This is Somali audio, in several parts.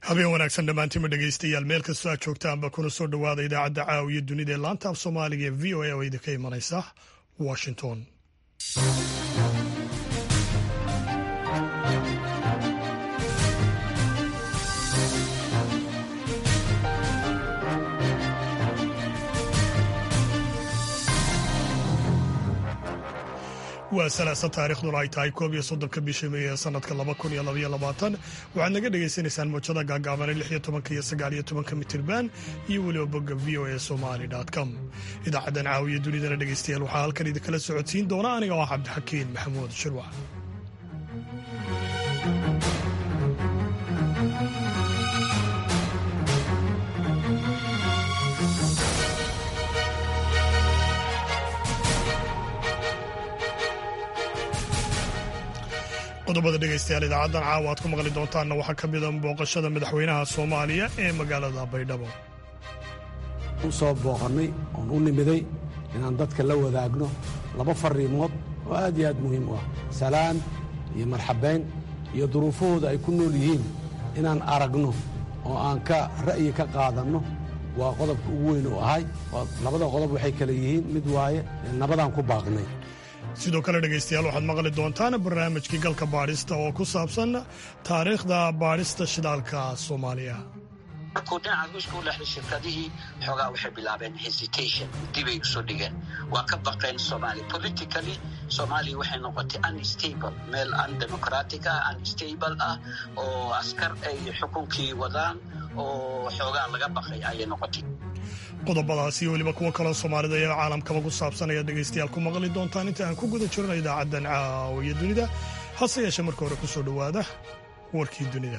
habeen wanaagsan dhammaantiinma dhegaystayaal meel kastoo aad joogtaanba kuna soo dhowaada idaacadda caawiya dunida ee laanta af soomaaliga ee v o a oo idinka imanaysa washington waa salaasa taarikhduna ay tahay koob iyo soddonka bisha meey ee sanadka laba kun iyo labaiyo labaatan waxaad naga dhagaysanaysaan moojada gaagaabane lix iyo tobanka iyo sagaal iyo tobanka mitirban iyo weliba bogga v o a somali com idaacaddan caawiya dunidana dhegaystayaal waxaa halkan idinkala socodsiin doona aniga oo cabdixakiin maxamuud shirwac qodobada dhegaystayaal idaacaddan caawa aad ku maqli doontaanna waxaa ka mida booqashada madaxweynaha soomaaliya ee magaalada baydhabo u soo booqannay oon u nimiday inaan dadka la wadaagno laba farriimood oo aad iyo aad muhiim u ah salaan iyo marxabayn iyo duruufahooda ay ku nool yihiin inaan aragno oo aan ka ra'yi ka qaadanno waa qodobka ugu weyn u ahay labada qodob waxay kale yihiin mid waaye nabadaan ku baaqnay sidoo kale dhegaystayaal waxaad maqli doontaan barnaamijkii galka baadhista oo ku saabsan taariikhda baadhista shidaalka soomaaliya markuu dhinaca ruushka u leexday shirkadihii xoogaa waxay bilaabeen hesitation dibay usoo dhigeen waa ka baqeen soomaaliya politically soomaaliya waxay noqotay unstable meel undemocratic ah unstable ah oo askar ay xukunkii wadaan oo xoogaa laga baqay ayay noqotay qodobadaasi iyo weliba kuwo kaloo soomaalida iyo caalamkaba ku saabsan ayaad dhegaystayaal ku maqli doontaan inta aan ku guda jirno idaacaddan caawiya dunida hase yeeshee marka hore ku soo dhowaada warkii dunida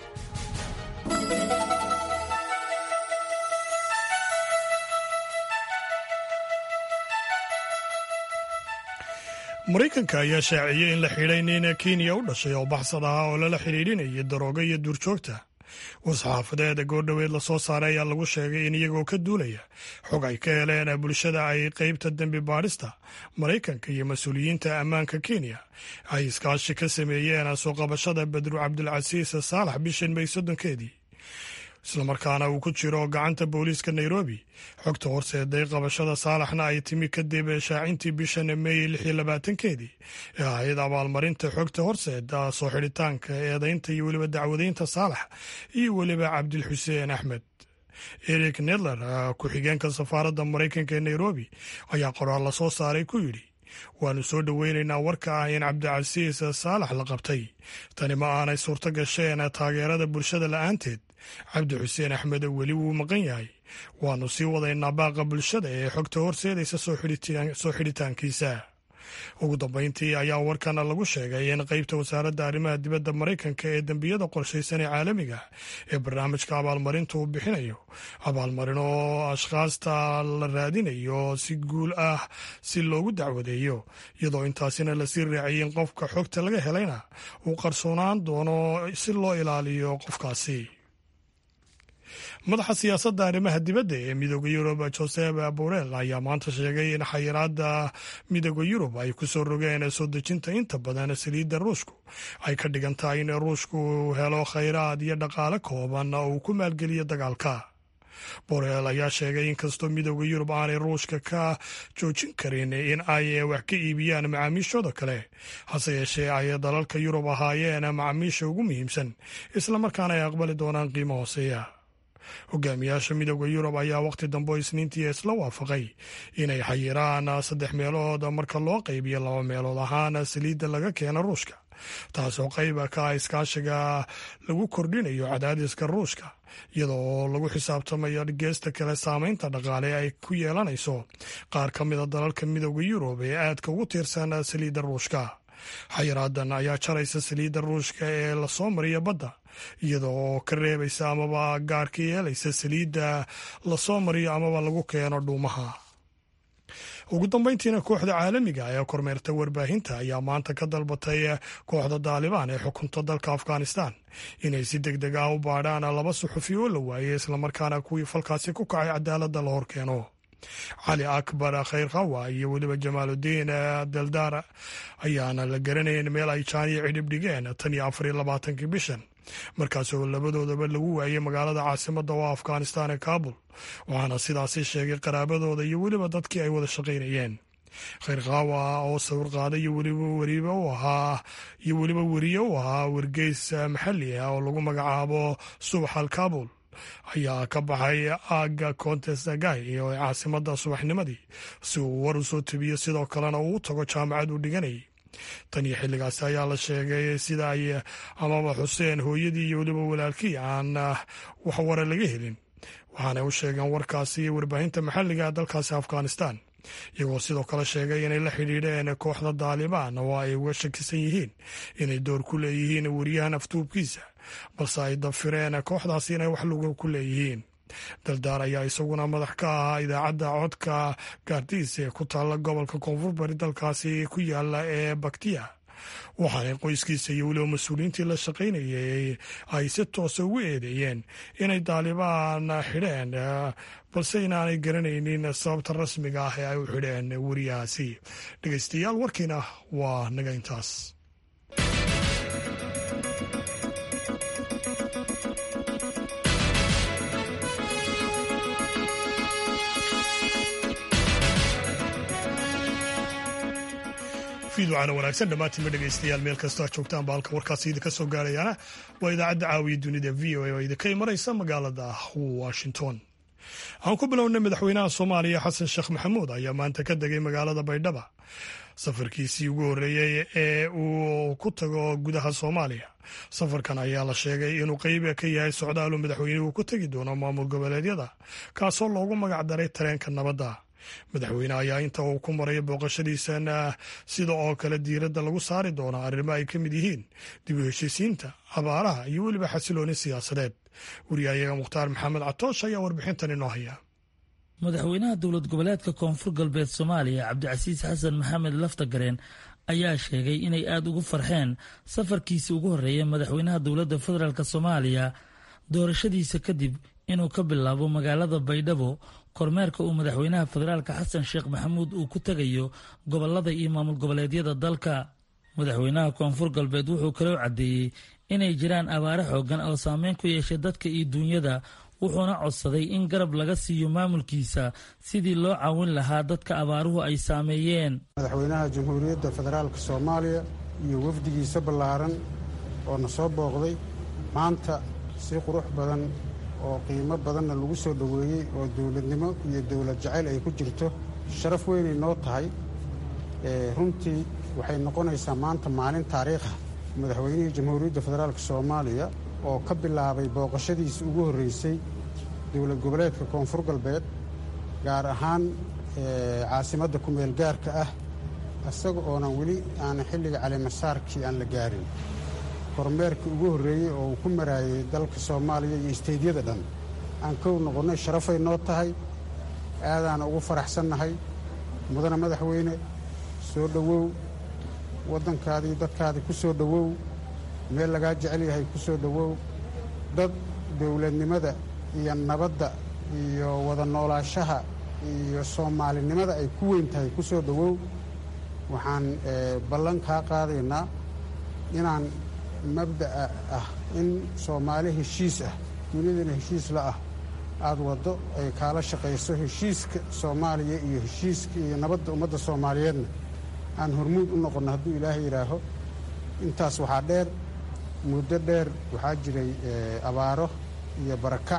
maraykanka ayaa shaaciyey in la xidhay nin kenya u dhashay oo baxsad ahaa oo lala xidhiidhinayay darooga iyo duurjoogta war-saxaafadeeda goordhoweed lasoo saaray ayaa lagu sheegay in iyagoo ka duulaya xog ay ka heleen bulshada ay qeybta dembi baadhista maraykanka iyo mas-uuliyiinta ammaanka kenya ay iskaashi ka sameeyeen soo qabashada badru cabdulcasiis saalax bishan may soddonkeedii islamarkaana uu ku jiro gacanta booliiska nairobi xogta horseeday qabashada saalaxna ay timi kadib shaacintii bishan meey lix iyo labaatankeedii ee ahayd abaalmarinta xogta horseeda soo xidhitaanka eedaynta iyo weliba dacwadaynta saalax iyo weliba cabdilxuseen axmed eric nedler ku-xigeenka safaaradda maraykanka ee nairobi ayaa qoraal la soo saaray ku yidhi waannu soo dhoweynaynaa warka ah in cabdicasiis saalax la qabtay tani ma aanay suurto gasheen taageerada bulshada la'aanteed cabdi xuseen axmed weli wuu maqan yahay waannu sii wadaynaa baaqa bulshada ee xogta horseedaysa soo xidhitaankiisa ugu dambayntii ayaa warkana lagu sheegay in qeybta wasaaradda arrimaha dibadda maraykanka ee dembiyada qorshaysan ee caalamiga ee barnaamijka abaalmarinta uu bixinayo abaalmarin oo ashkhaasta la raadinayo si guul ah si loogu dacwadeeyo iyadoo intaasina lasii raaciyay in qofka xogta laga helayna uu qarsoonaan doono si loo ilaaliyo qofkaasi madaxa siyaasadda arrimaha dibadda ee midooda yurub josep borel ayaa maanta sheegay in xayiraadda midooda yurub ay ku soo rogeen soo dejinta inta badan saliidda ruushku ay ka dhigan tahay in ruushku helo khayraad iyo dhaqaale kooban oo uu ku maalgeliyo dagaalka borel ayaa sheegay in kastoo midooda yurub aanay ruushka ka joojin karin in ay wax ka iibiyaan macaamiishooda kale hase yeeshee ay dalalka yurub ahaayeen macaamiisha ugu muhiimsan islamarkaana ay aqbali doonaan qiimo hooseeya hogaamiyaasha midooda yurub ayaa wakhti dambe isniintii isla waafaqay inay xayiraan saddex meelood marka loo qaybiyo laba meelood ahaan saliidda laga keena ruushka taasoo qayba ka ah iskaashiga lagu kordhinayo cadaadiska ruushka iyadoo lagu xisaabtamayo geesta kale saameynta dhaqaale ay ku yeelanayso qaar ka mida dalalka midooda yurub ee aadka ugu tiirsan saliidda ruushka xayiraadan ayaa jaraysa saliidda ruushka ee lasoo mariya badda iyada oo ka reebaysa amaba gaar ka yeelaysa saliidda lasoo mariyo amaba lagu keeno dhuumaha ugu dambeyntiina kooxda caalamiga ee kormeerta warbaahinta ayaa maanta ka dalbatay kooxda daalibaan ee xukunta dalka afghanistan inay si deg deg ah u baadhaan laba suxufi oo la waayey islamarkaana kuwii falkaasi ku kacay cadaaladda la horkeeno cali akbar khayr khawa iyo weliba jamaaludiin daldaar ayaana la garanayn meel ay jaaniyo cidhib dhigeen tan iyo afar iyo labaatankii bishan markaasoo labadoodaba lagu waayey magaalada caasimadda oo afghanistan ee kabul waxaana sidaasi sheegay qaraabadooda iyo weliba dadkii ay wada shaqaynayeen khayr khawa oo sawir qaada iyo weliba weribe u ahaa iyo weliba weriye u ahaa wargeys maxalli ah oo lagu magacaabo subax al kabul ayaa ka baxay aaga contesagay iyo caasimadda subaxnimadii si uu war u soo tebiyo sidoo kalena uu u tago jaamacad uu dhiganayay tan iyo xilligaasi ayaa la sheegay sida ay amaba xuseen hooyadii iyo weliba walaalkii aan wax wara laga helin waxaanay u sheegeen warkaasi warbaahinta maxalliga dalkaasi afghanistan iyagoo sidoo kale sheegay inay la xidhiidheen kooxda daalibaan oo ay uga shakisan yihiin inay door ku leeyihiin weriyahan aftuubkiisa balse ay dafireen kooxdaasi inay wax luga ku leeyihiin daldaar ayaa isaguna madax ka ahaa idaacadda codka gaardiis ee ku taalla gobolka koonfur bari dalkaasi ku yaala ee baktiya waxaanay qoyskiisa iyo weliba mas-uuliyiintii la shaqaynayay ay si toosa ugu eedeeyeen inay daalibaan xidheen balse inaanay garanaynin sababta rasmiga ah ee ay u xidheen weriyahaasi dhegeystayaal warkiina waa naga intaas fiidwacana wanaagsan dhammaantiinba dhegeystayaal meel kastoo aad joogtaan ba halka warkaasi idinka soo gaarayaana waa idaacadda caawiya dunida v o a oo idinka imanaysa magaalada washington aan ku bilownay madaxweynaha soomaaliya xasan sheekh maxamuud ayaa maanta ka degay magaalada baydhaba safarkiisii ugu horreeyey ee uu ku tago gudaha soomaaliya safarkan ayaa la sheegay inuu qeyb ka yahay socdaalu madaxweynuhu ku tegi doono maamul goboleedyada kaasoo loogu magac daray tareenka nabadda madaxweyne ayaa inta uu ku maraya booqashadiisana sida oo kale diiradda lagu saari doona arrimo ay ka mid yihiin dib u heshiisiinta abaaraha iyo weliba xasilooni siyaasadeed wariyahayaga mukhtaar maxamed catoosh ayaa warbixintan inoo haya madaxweynaha dowlad goboleedka koonfur galbeed soomaaliya cabdicasiis xasan maxamed laftagareen ayaa sheegay inay aada ugu farxeen safarkiisii ugu horreeya madaxweynaha dowladda federaalk soomaaliya doorashadiisa kadib inuu ka bilaabo magaalada baydhabo kormeerka uu madaxweynaha federaalka xasan sheekh maxamuud uu ku tegayo gobolada iyo maamul goboleedyada dalka madaxweynaha koonfur galbeed wuxuu kaloo caddeeyey inay jiraan abaare xoogan oo saameyn ku yeeshay dadka iyo duunyada wuxuuna codsaday in garab laga siiyo maamulkiisa sidii loo caawin lahaa dadka abaaruhu ay saameeyeen madaxweynaha jamhuuriyadda federaalka soomaaliya iyo wafdigiisa ballaaran oo na soo booqday maanta si qurux badan oo qiimo badanna lagu soo dhoweeyey oo dowladnimo iyo dowlad jacayl ay ku jirto sharaf weynay noo tahay runtii waxay noqonaysaa maanta maalin taariikha madaxweynihii jamhuuriyadda federaalk soomaaliya oo ka bilaabay booqashadiisa ugu horreysay dowlad goboleedka koonfur galbeed gaar ahaan caasimadda kumeel gaarka ah isaga oonan weli aana xilliga calimasaarkii aan la gaarin kormeerkii ugu horreeyey oo uu ku maraayay dalka soomaaliya iyo isteydyada dhan aan kow noqonnay sharafay noo tahay aadaana ugu faraxsannahay mudana madaxweyne soo dhowow waddankaadii dadkaadii ku soo dhowow meel lagaa jecel yahay ku soo dhowow dad dowladnimada iyo nabadda iyo wada noolaashaha iyo soomaalinimada ay ku weyn tahay ku soo dhowow waxaan ballan kaa qaadaynaa inaan mabda'a ah in soomaali heshiis ah duniyadana heshiis la ah aada waddo ay kaala shaqayso heshiiska soomaaliya iyo heshiiska iyo nabadda ummadda soomaaliyeedna aan hormuud u noqonno hadduu ilaahay yidhaaho intaas waxaa dheer muddo dheer waxaa jiray abaaro iyo barakac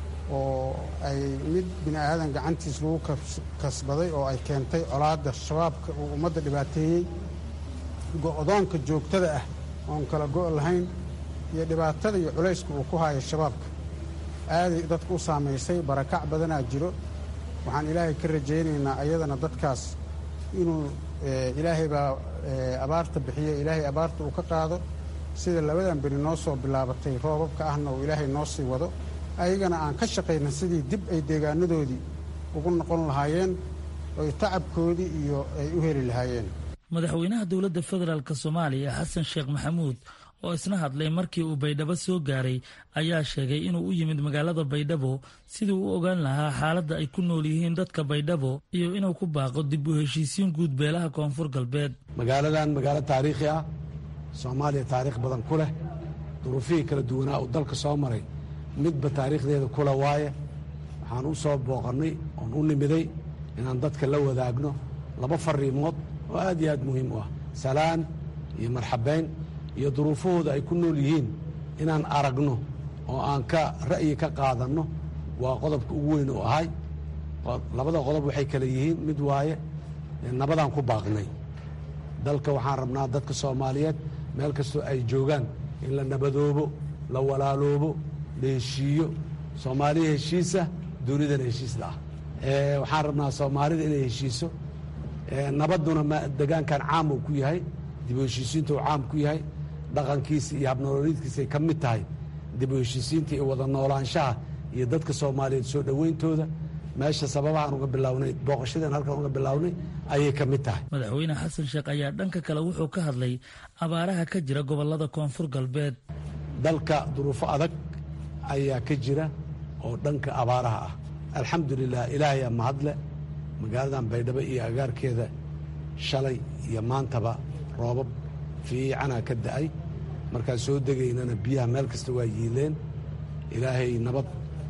oo ay mid bini aadan gacantiis lagu kasbaday oo ay keentay colaadda shabaabka uu ummadda dhibaateeyey go'doonka joogtada ah oon kala go' lahayn iyo dhibaatada iyo culayska uu ku haayo shabaabka aaday dadka u saamaysay barakac badanaa jiro waxaan ilaahay ka rajaynaynaa ayadana dadkaas inuu ilaahay baa abaarta bixiya ilaahay abaarta uu ka qaado sida labadan beri noo soo bilaabatay roobabka ahna uu ilaahay noo sii wado ayagana aan ka shaqayna sidii dib ay deegaanadoodii ugu noqon lahaayeen oy tacabkoodii iyo ay u heli lahaayeen madaxweynaha dowladda federaalk soomaaliya xasan sheekh maxamuud oo isna hadlay markii uu baydhabo soo gaaray ayaa sheegay inuu u yimid magaalada baydhabo sidii u ogaan lahaa xaaladda ay ku nool yihiin dadka baydhabo iyo inuu ku baaqo dib u heshiisiin guud beelaha koonfur galbeed magaaladan magaalo taariikhi ah soomaaliya taariikh badan ku leh duruufihii kala duwanaa uu dalka soo maray midba taariikhdeeda kula waaye waxaan u soo booqannay oon u nimiday inaan dadka la wadaagno laba fariimood oo aad iyo aad muhiim u ah salaan iyo marxabayn iyo duruufahooda ay ku nool yihiin inaan aragno oo aan ka ra'yi ka qaadanno waa qodobka ugu weyn oo ahay labada qodob waxay kale yihiin mid waaye nabadaan ku baaqnay dalka waxaan rabnaa dadka soomaaliyeed meel kastoo ay joogaan in la nabadoobo la walaaloobo la heshiiyo soomaaliya heshiisa dunidana heshiisla ah waxaan rabnaa soomaalida inay heshiiso nabadduna degaankan caam uu ku yahay dib u heshiisiinta uu caam ku yahay dhaqankiisa iyo habnolooliidkiisay ka mid tahay dib u heshiisiinta iyo wada noolaanshaha iyo dadka soomaaliyeed soo dhowayntooda meesha sababahaan uga bilownay booqashadeen halkan uga bilownay ayay ka mid tahay madaxweyne xasan sheekh ayaa dhanka kale wuxuu ka hadlay abaaraha ka jira gobollada koonfur galbeed dalka duruufo adag ayaa ka jira oo dhanka abaaraha ah alxamdulilah ilaahayaa mahadle magaaladan baydhabo iyo agaarkeeda shalay iyo maantaba roobab fiicanaa ka da'ay markaan soo degaynana biyaha meel kasta waa yiileen ilaahay nabad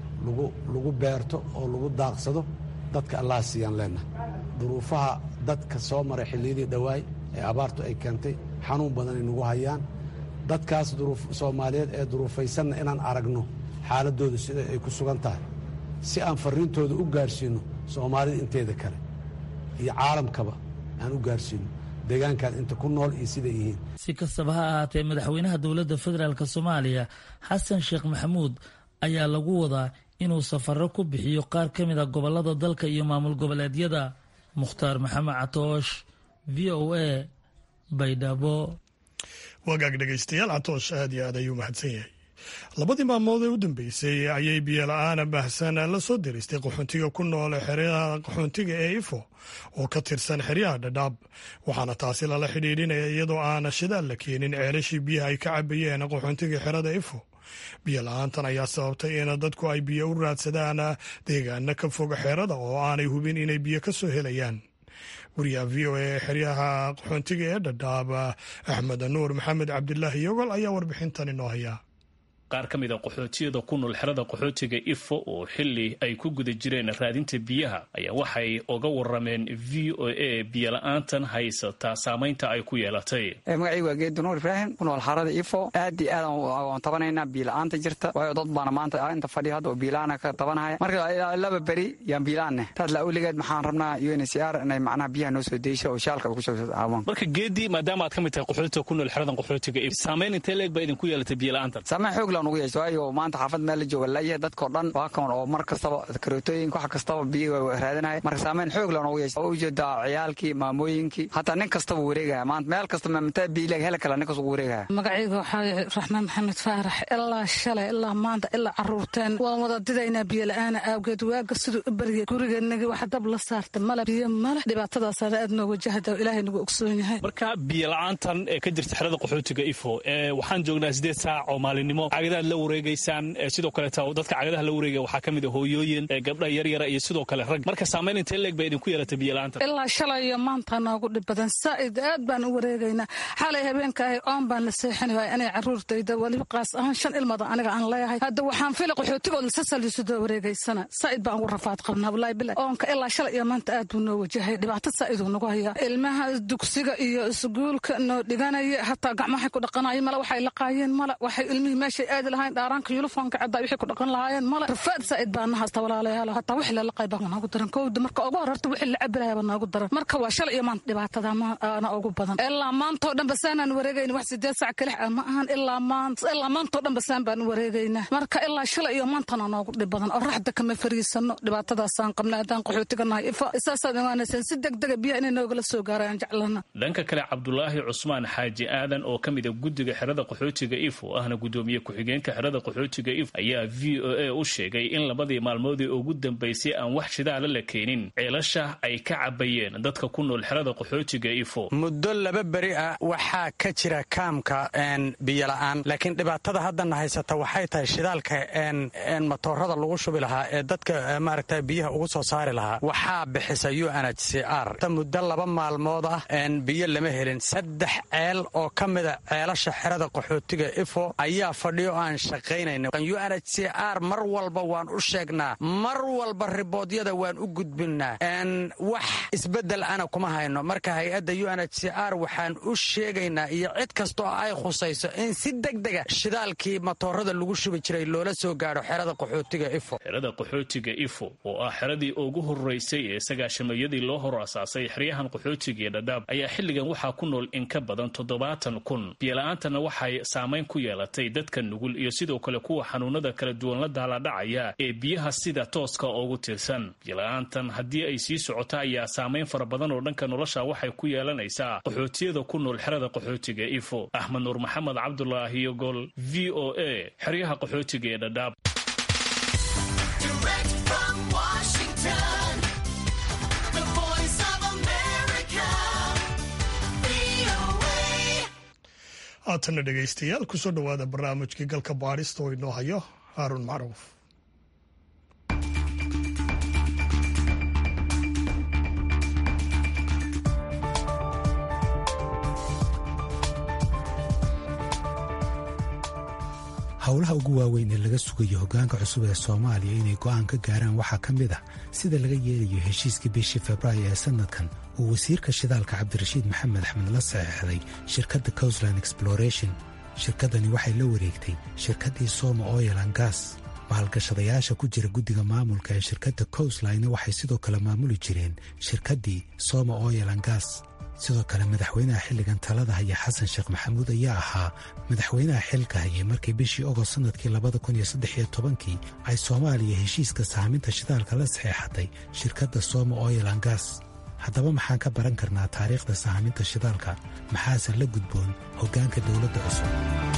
lagu beerto oo lagu daaqsado dadka allaha siiyaan leenahay duruufaha dadka soo maray xilliyadii dhowaay ee abaartu ay keentay xanuun badanay nagu hayaan dadkaas soomaaliyeed ee duruufaysanna inaan aragno xaaladooda sida ay ku sugan tahay si aan farriintooda u gaarsiinno soomaalida inteeda kale iyo caalamkaba aan u gaarsiinno deegaankan inta ku nool iyo siday yihiin si kastaba ha ahaatee madaxweynaha dowladda federaalk soomaaliya xasan sheekh maxamuud ayaa lagu wadaa inuu safarro ku bixiyo qaar ka mid a gobollada dalka iyo maamul goboleedyada mukhtaar maxamed catoosh v o a baydhabo wagaag dhegaystayaal catoosh aad iyo aad ayuu mahadsan yahay labadii maalmood ee u dambeysay ayay biyola-aana baahsan la soo diristay qaxoontiga ku nool xeryaha qaxoontiga ee ifo oo ka tirsan xeryaha dhadhaab waxaana taasi lala xidhiidhinaya iyadoo aana shidaal la keenin ceelashii biyaha ay ka cabayeen qaxoontiga xerada ifo biyo la-aantan ayaa sababtay in dadku ay biyo u raadsadaan deegaana ka foga xerada oo aanay hubin inay biyo ka soo helayaan wariyaha v o a ee xeryaha qaxoontiga ee dhadhaab axmed nuur maxamed cabdilaahi yogol ayaa warbixintan inoo haya qaar ka mid a qaxootiyada ku nool xerada qaxootiga ifo oo xili ay ku guda jireen raadinta biyaha ayaa waxay oga warameen v o a biyola-aantan haysata saamaynta ay ku yeelatay magacaygu waa geedu nuur ibraahim ku nool xarada ifo aad iyo aad aan tabanaynaa biila-aanta jirta waayo dad baana maanta inta fadhiya hadda oo biila-aana ka tabanahaya marka laba beri yaan biila-aanne taas la awligeed maxaan rabnaa u n c r inay macnaha biyaha noo soo deysho oo shaalka ay ku soo caawaan marka geedii maadaama aad ka mid tahay qaxootiga ku nool xeradan qaxootiga if saamayn intee leeg baa idinku yeelatay biyola-aantan saamayn xoog nugu yeesho waayo maanta xaafad meel la jooga layahay dadkao dhan waa kan oo mar kastaba karootooyinka wax kastaba biyo raadinaya marka saamayn xoog la noogu yeesha oo ujeedaa ciyaalkii maamooyinkii hataa nin kastaba wareegaya maanta meel kasta mataa biilaga hela kala nin kasta wareegaya magacayga waxaa raxmaan maxamed faarax ilaa shalay ilaa maanta ilaa caruurteen waan wada didaynaa biyo la-aana aawgeed waaga siduu u baryay gurigeenagi wax dab la saarta male biyo male dhibaatadaasana aad noo wajahda ilaahay nagu ogsoon yahay marka biyo la-aantan ee ka jirta xerada qaxootiga ifo waxaan joognaa sideed saac oo maalinimo cagadaad la wareegaysaan sidoo kaleeta dadka cagadaha la wareegaya waxaa ka mid a hooyooyin gabdha yaryara iyo sidoo kale rag marka saamayn intee leeg ba idinku yeelatay biyo-la-aanta ilaa shalay iyo maanta noogu dhib badan saa'id aad baan u wareegaynaa xalay habeenkaahay oon baan la seexani waaya inay caruurtayda weliba qaas ahaan shan ilmada aniga aan leeyahay hadda waxaan fila qaxootigood lasasaliisudoo wareegaysana saa'id baan ugu rafaad qabnaa wallaahi bilahi oonka ilaa shalay iyo maanta aad buu noo wajahay dhibaato saa'iduu nagu hayaa ilmaha dugsiga iyo isguulka noo dhiganaya hataa gacmahay ku dhaqanayo male waxay laqaayeen male waxay ilmihii meeshay aadi lahayn dhaaraanka yuniformka caddaa wixii ku dhaqan lahaayeen male rafaad saa'id baa nahasta walaalayaal hataa wixii lala qayba noogu daran kowda marka ugu horarta wixii la cabi lahaaba noogu daran marka waa shalay iyo maanta dhibaatada maana ugu badan ilaa maantoo dhan basaanaan wareegayna wax sideed sac kalix ah ma ahan ilaa maanta ilaa maantoo dhan basaan baan wareegaynaa marka ilaa shalay iyo maantana noogu dhib badan oo raxda kama fariisano dhibaatadaasaan qabna haddaan qaxootiga nahay ifa isaasaad ogaanaysaan si degdega biyaha inay noogala soo gaarayaan jeclana dhanka kale cabdulaahi cusmaan xaaji aadan oo ka mid a guddiga xerada qaxootiga ifo ahna guddoomiye ku-xigeen ku-xigeenka xerada qaxootiga if ayaa v o a u sheegay in labadii maalmoodii ugu dambaysay aan wax shidaala la keenin ceelasha ay ka cabayeen dadka ku nool xerada qaxootiga ifo muddo laba beri ah waxaa ka jira kaamka biyola'aan laakiin dhibaatada haddana haysata waxay tahay shidaalka matoorada lagu shubi lahaa ee dadka maaragta biyaha ugu soo saari lahaa waxaa bixisa u n h c r muddo laba maalmood ah biyo lama helin saddex ceel oo ka mida ceelasha xerada qaxootiga ifo ayaa fadhiyo aan shaqaynayna u n h c r mar walba waan u sheegnaa mar walba riboodyada waan u gudbinnaa wax isbeddel ana kuma hayno marka hay-adda u n h c r waxaan u sheegaynaa iyo cid kasta oo ay khusayso in si degdega shidaalkii matoorada lagu shubi jiray loola soo gaadho xerada qaxootiga ifo xerada qaxootiga ifo oo ah xeradii ugu horeysay ee sagaashamayadii loo hor asaasay xeryahan qaxootiga iyo dhadhaab ayaa xilligan waxaa ku nool in ka badan toddobaatan kun biyola'aantana waxay saamayn ku yeelatay dadka nugul iyo sidoo kale kuwa xanuunada kala duwan la daaladhacaya ee biyaha sida tooska ugu tirsan biyola'aantan haddii ay sii socota ayaa saamayn fara badan oo dhanka nolosha waxay ku yeelanaysaa qaxootiyada ku nool xerada qaxootiga ifo axmed nuur maxamed cabdulaahi yogol v o a xeryaha qaxootiga ee dhadhaab haatanna dhegaystayaal kusoo dhowaada barnaamijkii galka baadhista oo inoo hayo haaruun macruuf howlaha ugu waaweyn ee laga sugayo hoggaanka cusub ee soomaaliya inay go'aan ka gaaraan waxaa ka mid ah sida laga yeelayo heshiiskii bishii februaayo ee sannadkan uu wasiirka shidaalka cabdirashiid maxamed axmed la saxeexday shirkadda cousland exploration shirkaddani waxay la wareegtay shirkaddii soma oil an gas maalgashadayaasha ku jira guddiga maamulka ee shirkadda cousline waxay sidoo kale maamuli jireen shirkaddii soma oil an gas sidoo kale madaxweynaha xilligan talada haya xasan sheekh maxamuud ayaa ahaa madaxweynaha xilka hayay markii bishii ogost sannadkii labada kun iyo saddex iyo tobankii ay soomaaliya heshiiska saaminta shidaalka la saxeexatay shirkadda soma oil an gas haddaba maxaan ka baran karnaa taariikhda saaminta shidaalka maxaase la gudboon hoggaanka dowladda cusub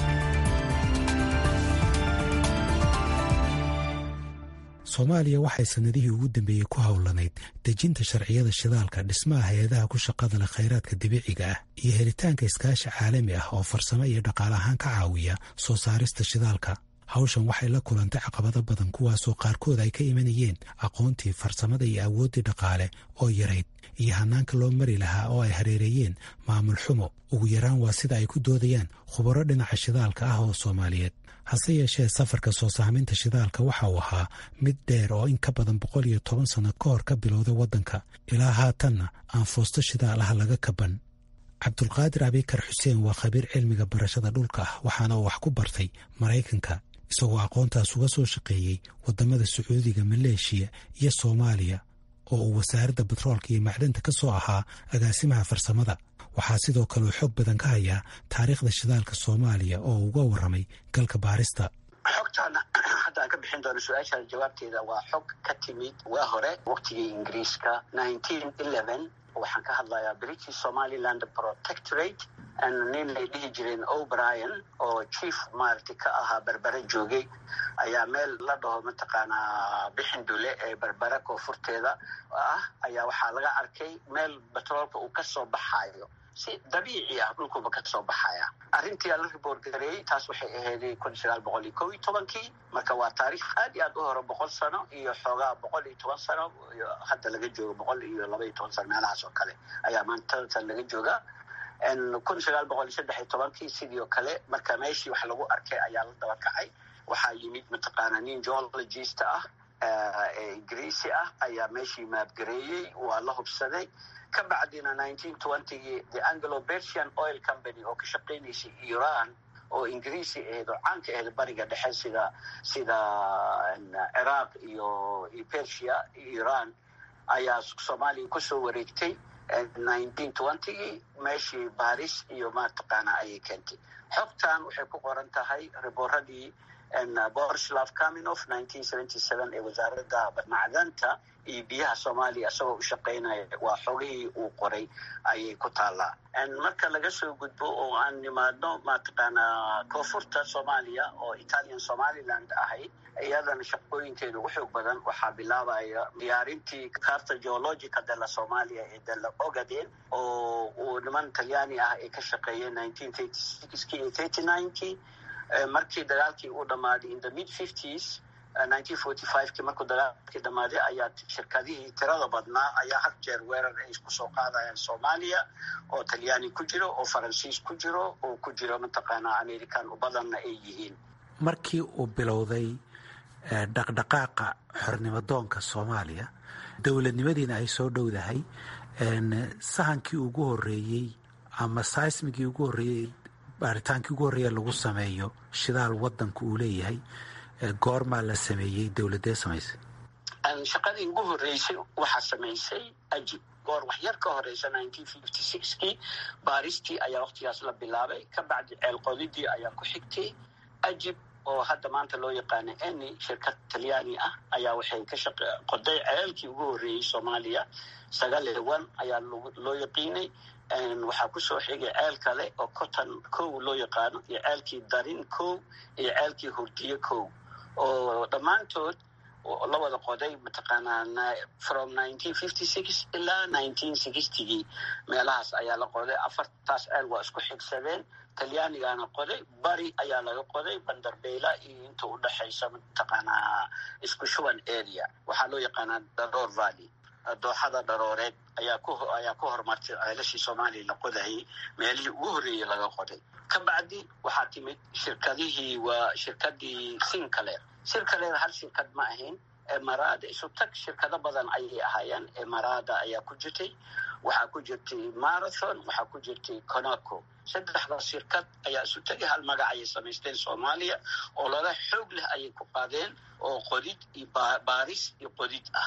soomaaliya waxay sannadihii ugu dambeeyey ku howlanayd dejinta sharciyada shidaalka dhismaha hay-adaha ku shaqada leh khayraadka dabiiciga ah iyo helitaanka iskaashi caalami ah oo farsamo iyo dhaqaale ahaan ka caawiya soo saarista shidaalka hawshan waxay la kulantay caqabado badan kuwaasoo qaarkood ay ka imanayeen aqoontii farsamada iyo awooddii dhaqaale oo yarayd iyo hanaanka loo mari lahaa oo ay hareereeyeen maamul xumo ugu yaraan waa sida ay ku doodayaan khubaro dhinaca shidaalka ah oo soomaaliyeed hase yeeshee safarka soo saaminta shidaalka waxa uu ahaa mid dheer oo in ka badan boqol iyo toban sanno ka hor ka bilowday waddanka ilaa haatanna aan foosto shidaal ah laga kaban cabdulqaadir abikar xuseen waa khabiir cilmiga barashada dhulka ah waxaana uu wax ku bartay maraykanka isagoo aqoontaas uga soo shaqeeyey waddamada sacuudiga maleeshiya iyo soomaaliya oo uu wasaaradda batroolka iyo macdanta ka soo ahaa agaasimaha farsamada waxaa sidoo kale uu xoog badan ka hayaa taariikhda shidaalka soomaaliya oo uu uga warramay galka baarista xogtaana hadda aan ka bixin doono su-aashaan jawaabteeda waa xog ka timid waa hore waqtigii ingiriiska waxaan ka hadlayaa british somaliland protectorate nin ay dhihi jireen o'brien oo chief maaragtay ka ahaa berbere joogay ayaa meel la dhaho mataqaanaa bixin dule ee berbere koonfurteeda ah ayaa waxaa laga arkay meel batroolka uu ka soo baxayo si dabiici ah dhulkuba ka soo baxaya arrintii la riboort gareeyey taas waxay aheyday kun sagaal boqol iyo kow iyo tobankii marka waa taariikh aad iyo aad u hore boqol sano iyo xoogaa boqol iyo toban sano iyo hadda laga joogo boqol iyo laba iyo toban sano meelahaas oo kale ayaa maantatan laga joogaa kun sagaal boqol iyo saddex iyo tobankii sidii oo kale marka meeshii wax lagu arkay ayaa la daba kacay waxaa yimid mataqaana nin geologist ah ee ingiriisi ah ayaa meeshii maabgareeyey waa la hubsaday ka bacdina nineteen twentygii the anglo bersian oil company oo ka shaqaynaysay iran oo ingiriisi ahayd oo caanka ahayd bariga dhexe sida sida ciraaq iyo iyo persia iran ayaa soomaaliya kusoo wareegtay nineteen twentygii meeshii baris iyo mataqaana ayay keentay xogtan waxay ku qoran tahay ribooradii borislav kaminof nineteen seventy seven ee wasaaradda macdanta iyo biyaha soomaaliya isagoo u shaqaynaya waa xogihii uu qoray ayay ku taallaa marka laga soo gudbo oo aan nimaadno mataqaanaa koonfurta soomaaliya oo italian somaliland ahayd iyadana shaqooyinkeeda ugu xoog badan waxaa bilaabaya diyaarintii carta geologica dela somalia ee dela ogaden oo uu niman talyaani ah ay ka shaqeeyeen nineteen thirty sixkii iyo thirty ninekii markii dagaalkii uu dhammaaday in the mid fifties nineteen forty fivekii markuu dagaalkii dhammaaday ayaa shirkadihii tirada badnaa ayaa had jeer weerar ay isku soo qaadayaan soomaaliya oo talyaani ku jiro oo faransiis ku jiro oo ku jiro mataqaanaa american u badanna ay yihiin markii uu bilowday dhaqdhaqaaqa xornimadoonka soomaaliya dowladnimadiina ay soo dhowdahay sahankii ugu horeeyey ama saismigii ugu horeeyey baaritaankii ugu horreeya lagu sameeyo shidaal wadanka uu leeyahay goormaa la sameeyey dowladee samaysay shaqadii ugu horreysay waxaa samaysay ajib goor wax yar ka horeysa nineteen fifty sixkii baaristii ayaa waktigaas la bilaabay ka bacdi ceelqodidii ayaa ku xigtay ajib oo hadda maanta loo yaqaano eni shirkad talyaani ah ayaa waxay ka shaq qoday ceelkii ugu horreeyey soomaaliya sagaal iyo one ayaa loo yaqiinay waxaa kusoo xigay ceel kale oo cotton kow loo yaqaano iyo ceelkii darin kow iyo ceelkii hurdiye kow oo dhammaantood la wada qoday mataqaanaa from nineteen fifty six ilaa nineteen sixtygii meelahaas ayaa la qoday afartaas ceel waa isku xigsadeen talyaanigaana qoday bari ayaa laga qoday bandarbeyla iyo inta u dhexaysa mataqaanaa isku shuban area waxaa loo yaqaanaa daroor valley dooxada dharooreed ayaa ku ayaa ku horumartay ceelashii soomaaliya la qodayay meelihii ugu horreeyey laga qoday ka bacdi waxaa timid shirkadihii waa shirkadii sincaleer sincaleer hal shirkad ma ahayn emarada isu tag shirkado badan ayay ahaayeen emarada ayaa ku jirtay waxaa ku jirtay marathon waxaa ku jirtay conaco saddexda shirkad ayaa isu tagay hal magac ayay samaysteen soomaaliya oo lala xoog leh ayay ku qaadeen oo qodid iyo baaris iyo qodid ah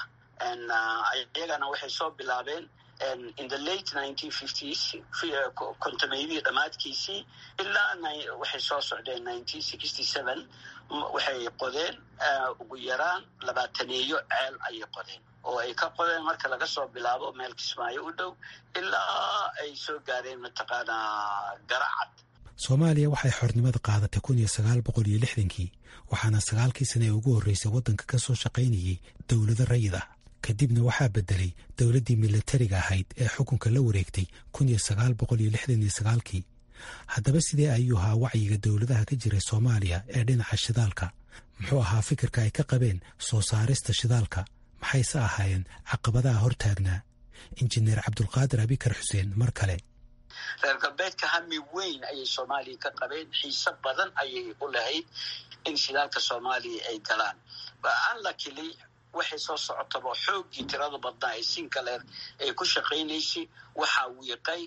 iyagana waxay soo bilaabeen in the late nineteen fifties kontomeydii dhammaadkiisii ilaa waxay soo socdeen nineteen sixty seven waxay qodeen ugu yaraan labaataneeyo ceel ayay qodeen oo ay ka qodeen marka laga soo bilaabo meel kismaayo u dhow ilaa ay soo gaareen mataqaanaa garacad soomaaliya waxay xornimada qaadatay kun iyo sagaal boqol iyo lixdankii waxaana sagaalkii sane ee ugu horreysay waddanka ka soo shaqaynayay dowlado rayid ah kadibna waxaa bedelay dowladdii milatariga ahayd ee xukunka la wareegtay kun iyo sagaal boqol iyo lixdan iyo sagaalkii haddaba sidee ayuu ahaa wacyiga dowladaha ka jiray soomaaliya ee dhinaca shidaalka muxuu ahaa fikirka ay ka qabeen soo saarista shidaalka maxayse ahaayeen caqabadaha hortaagnaa injineer cabdulqaadir abikar xuseen mar kale reer galbeedka hami weyn ayay soomaaliya ka qabeen xiise badan ayay u lahayd in shidaalka soomaaliya ay galaan anlakili waxay soo socotaba xooggii tirada badnaa ee sincaleer ay ku shaqaynaysay waxaa wiiqay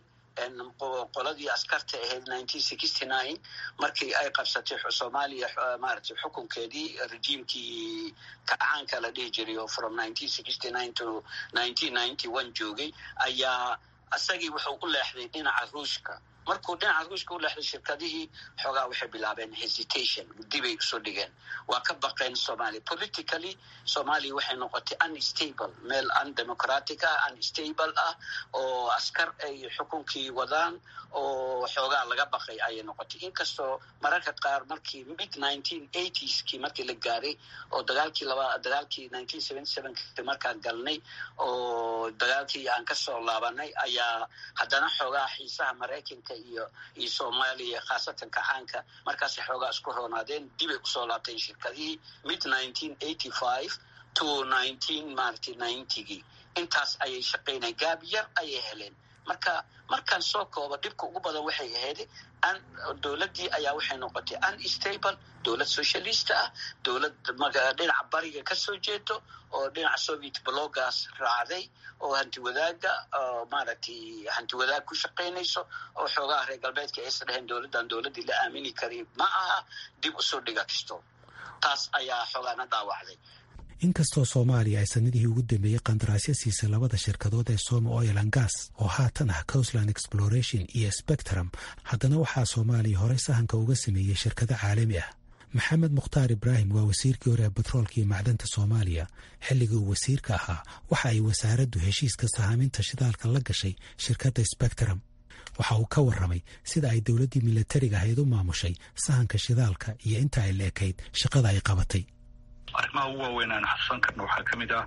qoladii askarta ahayd nineteen sixty nine markii ay qabsatay soomaaliya maaragtay xukunkeedii rejiimkii kacaanka la dhihi jiray oo from nineteen sixty nine to nineteen ninety one joogay ayaa isagii wuxuu u leexday dhinaca ruushka markuu dhinaca ruushka u leexday shirkadihii xoogaa waxay bilaabeen hesitation dibay usoo dhigeen waa ka baqeen somalia politically somalia waxay noqotay unstable meel undemocratic ah unstable ah oo askar ay xukunkii wadaan oo xoogaa laga baqay ayay noqotay inkastoo mararka qaar markii mid nineteen eightieski markii la gaaray oo dagaalkii laba dagaalkii nineteen seventy sevenki markaan galnay oo dagaalkii aan kasoo laabanay ayaa haddana xoogaa xiisaha maraykanka iyo iyo soomaaliya khaasatan kacaanka markaasay xoogaa isku roonaadeen dibay usoo laabteen shirkadihii mid nineteen eighty five to nineteen maaragtay ninetygii intaas ayay shaqaynay gaab yar ayay heleen marka markaan soo koobo dhibka ugu badan waxay ahayd dowladdii ayaa waxay noqotay unstable dowlad socialist ah dowlad dhinaca bariga kasoo jeedo oo dhinaca soviet blogas raacday oo hanti wadaaga maaragtay hanti wadaag ku shaqaynayso oo xoogaha reer galbeedka aysa dhaheen dowladdan dowladdii la aamini kari ma aha dib usoo dhiga kisto taas ayaa xoogaana dhaawacday inkastoo soomaaliya ay sanadihii ugu dambeeyey qandaraasyo siisay labada shirkadood ee soma oil an gas oo haatan ah coastland exploration iyo spectrum haddana waxaa soomaaliya horey sahanka uga sameeyey shirkado caalami ah maxamed mukhtaar ibraahim waa wasiirkii hore ee batroolka iyo macdanta soomaaliya xilligii uu wasiirka ahaa waxa ay wasaaraddu heshiiska sahaaminta shidaalka la gashay shirkadda spectrum waxa uu ka warramay sida ay dowladdii milatariga ahayd u maamushay sahanka shidaalka iyo inta ay la ekayd shaqada ay qabatay arrimaha ugu waaweyn aan xasuusan karna waxaa ka mid ah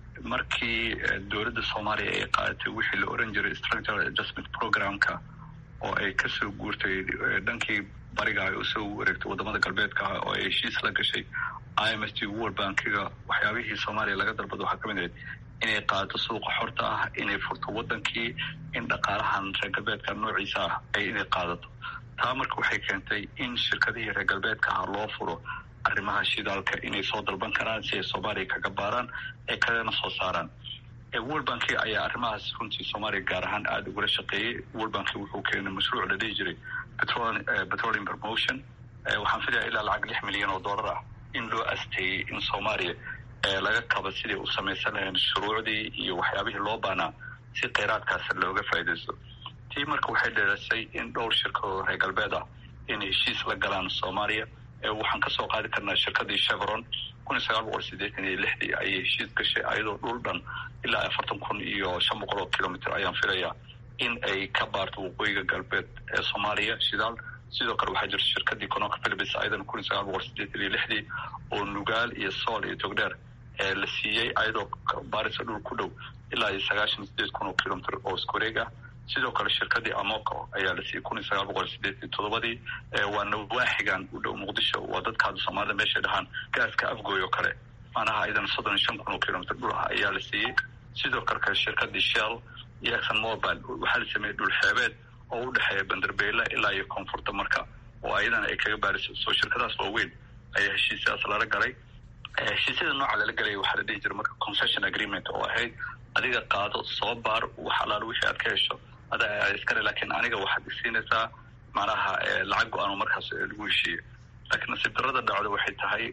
markii dowladda soomaaliya ay qaadatay wixii la oran jiray structural adjustment programka oo ay kasoo guurtay dhankii bariga ay usoo wareegtay wadamada galbeedka ah oo ay heshiis la gashay i m s t world bankiga waxyaabihii soomaaliya laga dalbado waxaa kamid ahayd inay qaadato suuqa xorta ah inay furto wadankii in dhaqaalahan reer galbeedka noociisa ah ay inay qaadato taa marka waxay keentay in shirkadihii reer galbeedka ah loo furo arrimaha shidaalka inay soo dalban karaan si ay soomaaliya kaga baaraan ee kalena soo saaraan world banki ayaa arrimahaas runtii soomaaliya gaar ahaan aada ugula shaqeeyey world banki wuxuu keenay mashruuc la dhihi jiray petroleum promotion waxaan filaya ilaa lacag lix milyan oo dollar ah in loo asteeyey in soomaaliya laga kaba sidai u samaysan lahayn shuruucdii iyo waxyaabihii loo baanaa si kheyraadkaas looga faaidaysto tii marka waxay dheerasay in dhowr shirkadoo reer galbeed ah inay heshiis la galaan soomaaliya waxaan kasoo qaadi karnaa shirkadii chevron kun iyo sagaal boqol sideetan iyo lixdii ayay heshiis gashay ayadoo dhul dhan ilaa afartan kun iyo shan boqol oo kilomitr ayaan filayaa in ay ka baarto waqooyiga galbeed ee soomaaliya shidaal sidoo kale waxaa jirta shirkadii conoka philibis ayadana kun iyo sagaal boqol sideetan iyo lixdii oo nugaal iyo sool iyo togdheer ee la siiyey ayadoo baarisa dhul ku dhow ilaa iyo sagaashan sideed kun oo kilomitr oo iskuwareeg ah sidoo kale shirkadii amoco ayaa la siiyey kun iyo sagaal boqol sideetan toddobadii waana waaxigan u dhow muqdisho waa dadka hadda soomaalida meeshay dhahaan gaaska afgooy oo kale macnaha idan soddon iyo shan kun oo kilomitr dhul ah ayaa la siiyey sidoo kale shirkadii shell iyo exon mobile waxaa la sameeyey dhul xeebeed oo u dhexeeya bandarbeyle ilaa iyo koonfurta marka oo ayadana ay kaga baariso soo shirkadaas waaweyn ayaa heshiisyadaas lala galay heshiisyada nooca lala galaya waxaa la dhihi jira marka concession agreement oo ahayd adiga qaado soo baar wax alaalo wixii aad ka hesho ada iskale laakiin aniga waxaad isiinaysaa macnaha lacag go-aan markaas lagu heshiiye laakiin nasiib darada dhacdo waxay tahay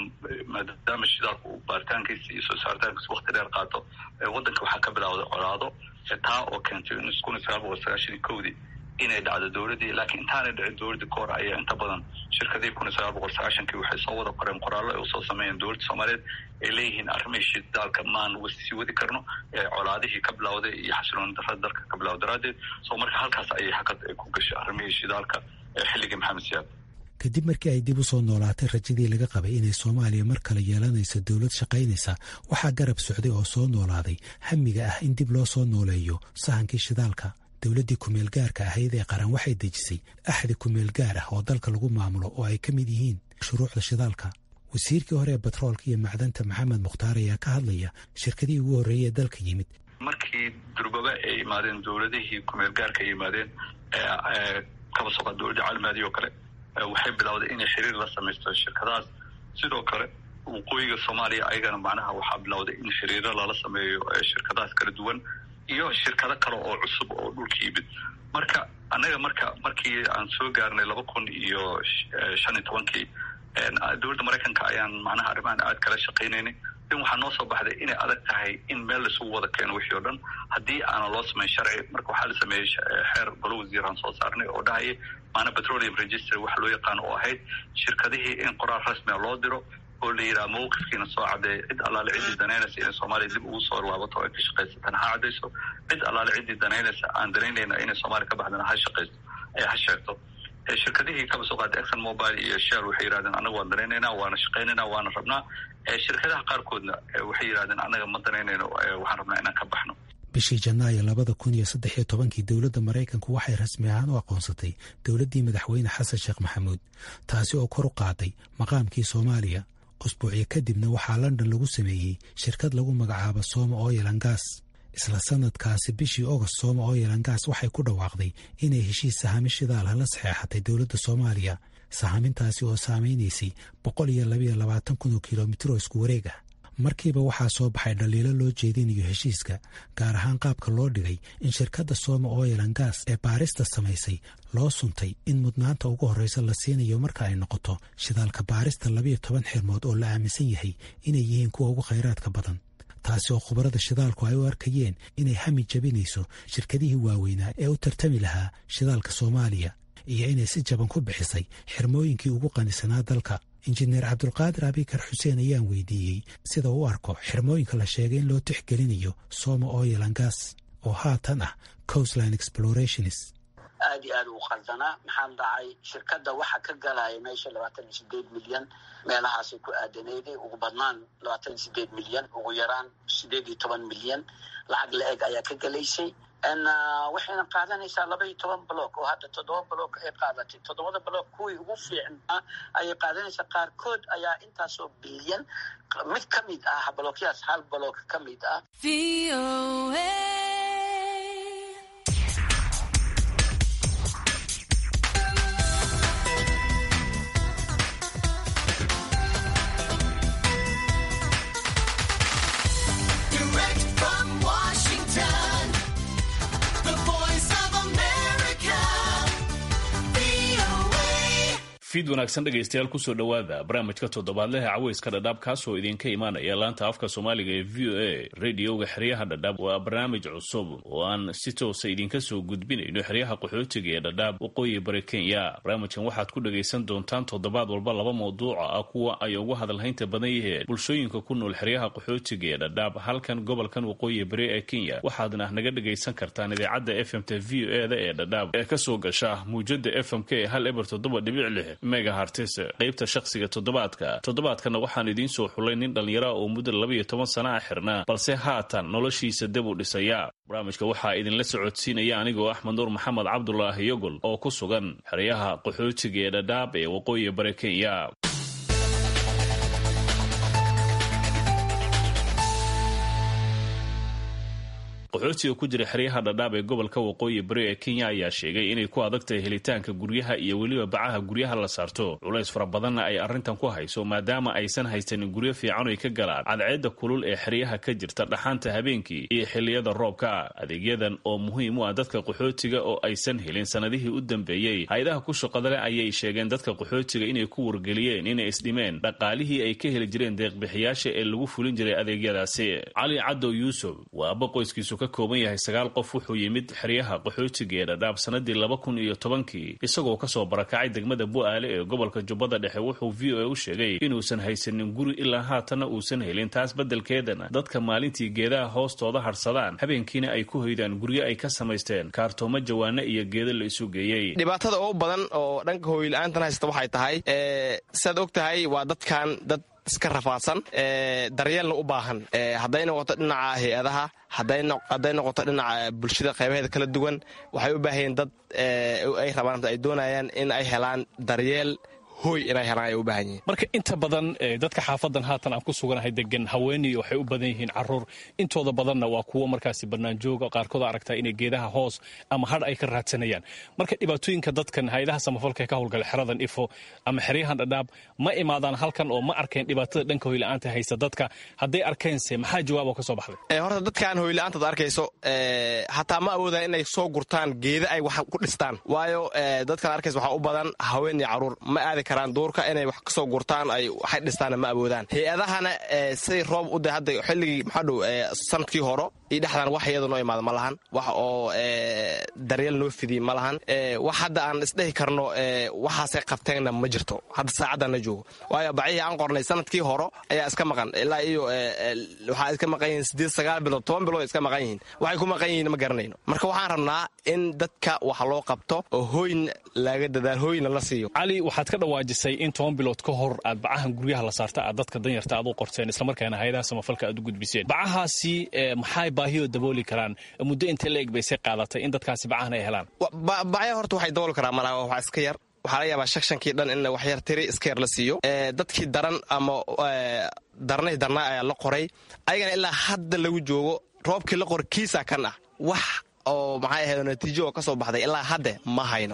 maadaama shidaalku uu baaritaankiisa iyo soo saaritaankiisa wakti dheer qaato waddanka waxaa ka bilawday colaado taa oo keentay in kun iyo sagaal boqol sagaashan iyo kowdii inay dhacdo dowladdii laakiin intaanay dhicin dowladdii kahor ayaa inta badan shirkadii kun iyo sagaal boqol sagaashankii waxay soo wada qoreen qoraallo ay usoo sameeyeen dowladda soomaaliyeed ay leeyihiin arrimihii shidaalka maan sii wadi karno colaadihii ka bilawday iyo xasilooni darada dalka ka bilawda daraaddeed soo marka halkaas ayay hakad ku gashay arrimihii shidaalka xilligii maxamed siyaad kadib markii ay dib u soo noolaatay rajadii laga qabay inay soomaaliya mar kale yeelanayso dowlad shaqaynaysa waxaa garab socday oo soo noolaaday hamiga ah in dib loo soo nooleeyo sahankii shidaalka dowladdii kumeel gaarka ahayd ee qaran waxay dejisay axdi kumeel gaar ah oo dalka lagu maamulo oo ay ka mid yihiin shuruucda shidaalka wasiirkii hore ee batroolka iyo macdanta maxamed mukhtaar ayaa ka hadlaya shirkadihii ugu horreeyay ee dalka yimid markii durbaba ay yimaadeen dowladihii kumeel gaarka ay yimaadeen kaba soqa dowladda caalamaadi oo kale waxay bilowday inay xiriir la samaysto shirkadahaas sidoo kale waqooyiga soomaaliya ayagana macnaha waxaa bilowday in xiriiro lala sameeyo shirkadahaas kala duwan iyo shirkado kale oo cusub oo dhulka yimid marka annaga marka markii aan soo gaarnay laba kun iyo shan iyo tobankii dowladda maraykanka ayaan macnaha arrimahan aad kala shaqaynaynay in waxaa noo soo baxday inay adag tahay in meel laisugu wada keeno wixii o dhan haddii aanan loo samayn sharci marka waxaa la sameeyey xeer golo wasiiraan soo saarnay oo dhahaya maana petroleum register waxa loo yaqaano oo ahayd shirkadihii in qoraal rasmia loo diro oo la yidhaha mawqifkiina soo caddeeya cid allaale ciddii danaynaysa inay soomaaliya dib ugu soo laabato o ay ka shaqaysatan ha caddayso cid allaale ciddii danaynaysa aan danaynayna inay soomaaliya ka baxdana ha shaqaysto ha sheegto shirkadihii kaba soo qaatay exxon mobile iyo shell waxay yidhahdeen annaga waan danaynaynaa waana shaqaynaynaa waana rabnaa shirkadaha qaarkoodna waxay yidhahdeen annaga ma danaynayno waxaan rabnaa inaan ka baxno bishii janaayo labada kun iyo saddex iyo tobankii dowladda maraykanku waxay rasmi ahaan u aqoonsatay dowladdii madaxweyne xasan sheekh maxamuud taasi oo kor u qaaday maqaamkii soomaaliya usbuucyo kadibna waxaa london lagu sameeyey shirkad lagu magacaabo sooma oyelangas isla sanadkaasi bishii ogost sooma oyelangas waxay ku dhawaaqday inay heshiis sahami shidaalha la saxeexatay dowladda soomaaliya sahamintaasi oo saamaynaysay boqol iyo labayo labaatan kun oo kilomitr oo isku wareeg ah markiiba waxaa soo baxay dhaliilo loo jeedinayo heshiiska gaar ahaan qaabka loo dhigay in shirkadda sooma oyelan gas ee baarista samaysay loo suntay in mudnaanta ugu horreysa la siinayo marka ay noqoto shidaalka baarista labayo toban xirmood oo la aaminsan yahay inay yihiin kuwa ugu khayraadka badan taasi oo khubarada shidaalku ay u arkayeen inay hami jabinayso shirkadihii waaweynaa ee u tartami lahaa shidaalka soomaaliya iyo inay si jaban ku bixisay xirmooyinkii ugu qanisanaa dalka injineer cabdulqaadir abikar xuseen ayaan weydiiyey sida u arko xirmooyinka la sheegay in loo tixgelinayo soma oil and gas oo haatan ah coastline explorations aad iyo aad u qaldanaa maxaa dhacay shirkadda waxa ka galaya meesha labaatan iyo sideed milyan meelahaasay ku aadaneyday ugu badnaan labaatan iyo sideed milyan ugu yaraan sideed iyo toban milyan lacag la-eg ayaa ka gelaysay waxayna qaadanaysaa laba iyo toban block oo hadda toddoba block ay qaadatay toddobada block kuwii ugu fiicnaa ayay qaadanaysaa qaarkood ayaa intaasoo bilyan mid ka mid ah blookyaas hal block ka mid ah fiid wanaagsan dhegaystayaal kusoo dhowaada barnaamijka toddobaadleha caweyska dhadhaab kaasoo idinka imaanaya laanta afka soomaaliga ee v o a radioga xeryaha dhadhaab waa barnaamij cusub oo aan si toosa idinka soo gudbinayno xeryaha qaxootiga ee dhadhaab waqooyi bari kenya barnaamijkan waxaad ku dhagaysan doontaan toddobaad walba laba mawduuca ah kuwa ay ugu hadalhaynta badan yiheen bulshooyinka ku nool xeryaha qaxootiga ee dhadhaab halkan gobolkan waqooyi bari ee kenya waxaadna naga dhagaysan kartaan idaacadda f m t v o eda ee dhadhaab ee kasoo gasha muujada f m k ee hal eber toddoba dhibic lix megahartis qaybta shakhsiga toddobaadka toddobaadkana waxaan idiin soo xulay nin dhallinyara oo muddo labaiyo toban sana a xirnaa balse haatan noloshiisa dib u dhisaya barnaamijka waxaa idinla socodsiinaya anigoo axmed nuur maxamed cabdulaahi yogol oo ku sugan xeryaha qaxootiga ee dhadhaab ee waqooyi bari kenya qaxootiga ku jira xeryaha dhadhaab ee gobolka waqooyi bari ee kenya ayaa sheegay inay ku adag tahay helitaanka guryaha iyo weliba bacaha guryaha la saarto culays fara badanna ay arrintan ku hayso maadaama aysan haysanin guryo fiican oy ka galaan cadceedda kulul ee xeryaha ka jirta dhaxaanta habeenkii iyo xilliyada roobka adeegyadan oo muhiim u ah dadka qaxootiga oo aysan helin sanadihii u dambeeyey hay-adaha ku shaqada leh ayay sheegeen dadka qaxootiga inay ku wargeliyeen inay isdhimeen dhaqaalihii ay ka heli jireen deeqbixiyaasha ee lagu fulin jiray adeegyadaasi cali cadow yuusuf waa aba qoyskiisu ka kooban yahay sagaal qof wuxuu yimid xeryaha qaxootiga ee dhadhaab sanadii laba kun iyo tobankii isagoo kasoo barakacay degmada bu-aale ee gobolka jubbada dhexe wuxuu v o a u sheegay inuusan haysanin guri ilaa haatanna uusan helin taas beddelkeedana dadka maalintii geedaha hoostooda hadhsadaan habeenkiina ay ku hoydaan guryo ay ka samaysteen kaartoomo jawaano iyo geeda la isu geeyey dhibaatada ugu badan oo dhanka hooyla-aantan haysta waxay tahay siaad og tahay waa dadkan dad iska rafaadsan daryeelna u baahan hadday noqoto dhinaca hay-adaha hadday noqoto dhinaca bulshada qaybaheeda kala duwan waxay u baahayeen dad ay rabaan ay doonayaan in ay helaan daryeel hoy inay helaan ay u baahan yihiin marka inta badan dadka xaafadan haatan aan ku suganahay degan haweeney waxay u badan yihiin caruur intooda badanna waa kuwo markaasi banaanjooga qaarkood aragtaa inay geedaha hoos ama hadh ay ka raadsanayaan marka dhibaatooyinka dadkan hay-adaha samafalka ee ka howlgala xeradan ifo ama xeryahan dhadhaab ma imaadaan halkan oo ma arkeen dhibaatada dhanka hoyla-aanta haysta dadka hadday arkeense maxaa jawaab oo ka soo baxday horta dadkaan hoyla-aantaad arkayso hataa ma awoodaan inay soo gurtaan geeda ay wax ku dhistaan waayo dadkaan arkayso waxaa u badan haween iyo caruur ma aadi karaan duurka inay wax kasoo gurtaan ay waxay dhistaana ma awoodaan hay-adahana siday roob u da hadda xilligii maxaa dhow sanadkii horo iyo dhexdaan wax iyada noo imaada ma lahan wax oo daryeel noo fidiy ma lahan wax hadda aan isdhehi karno waxaasay qabteenna ma jirto hadda saacaddaana joogo waayo bacihii aan qornay sanadkii horo ayaa iska maqan ilaa iyo waxaa iska maqan yihiin sideed sagaal bilood toban bilood iska maqan yihiin waxay ku maqan yihiin ma garanayno marka waxaan rabnaa in dadka wax loo qabto oo hooyn laga dadaal hooyna la siiyo cali waxaad ka dhawaajisay in toban bilood ka hor aad bacahan guryaha la saarta aad dadka danyarta aad u qorteen islamarkaana hay-adaha samafalka aad u gudbiseen bacahaasi maxay baahiyoo dabooli karaan muddo intee la eg baysay qaadatay in dadkaasi bacahan ay helaan bacya horta waxay dabooli karaan malaha wax iska yar waxaa laga yaabaa shakshankii dhan in wax yar tiri iska yar la siiyo dadkii daran ama darnay darnaa ayaa la qoray ayagana ilaa hadda lagu joogo roobkii la qor kiisa kan ah wax oo maxay ahayd natiijo oo ka soo baxday ilaa hadde ma hayno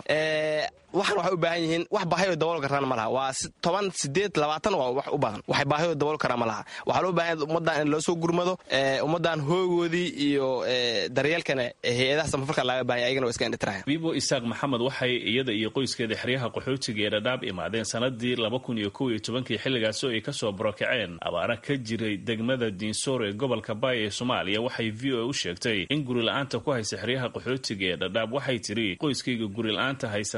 waxan waxay u baahan yihiin wax baahiyoo dabool karaan ma laha waa toban sideed labaatan waa wax u badan waxay baahiyoo dabool karaan ma laha waxaa loo baahan ummaddan in loo soo gurmado ummaddan hoogoodii iyo daryeelkana hay-adaha samafalka laga bahanya ayagana waa iska indhitiraya bibo isaaq maxamed waxay iyada iyo qoyskeeda xeryaha qaxootiga ee dhadhaab imaadeen sanadii laba kun iyo kow iyo tobankii xilligaasi oo ay kasoo barokaceen abaara ka jiray degmada diinsoor ee gobolka baay ee soomaaliya waxay v o a u sheegtay in guri la-aanta ku haysa xeryaha qaxootiga ee dhadhaab waxay tiri qoyskayga guri la-aanta haysa meeshan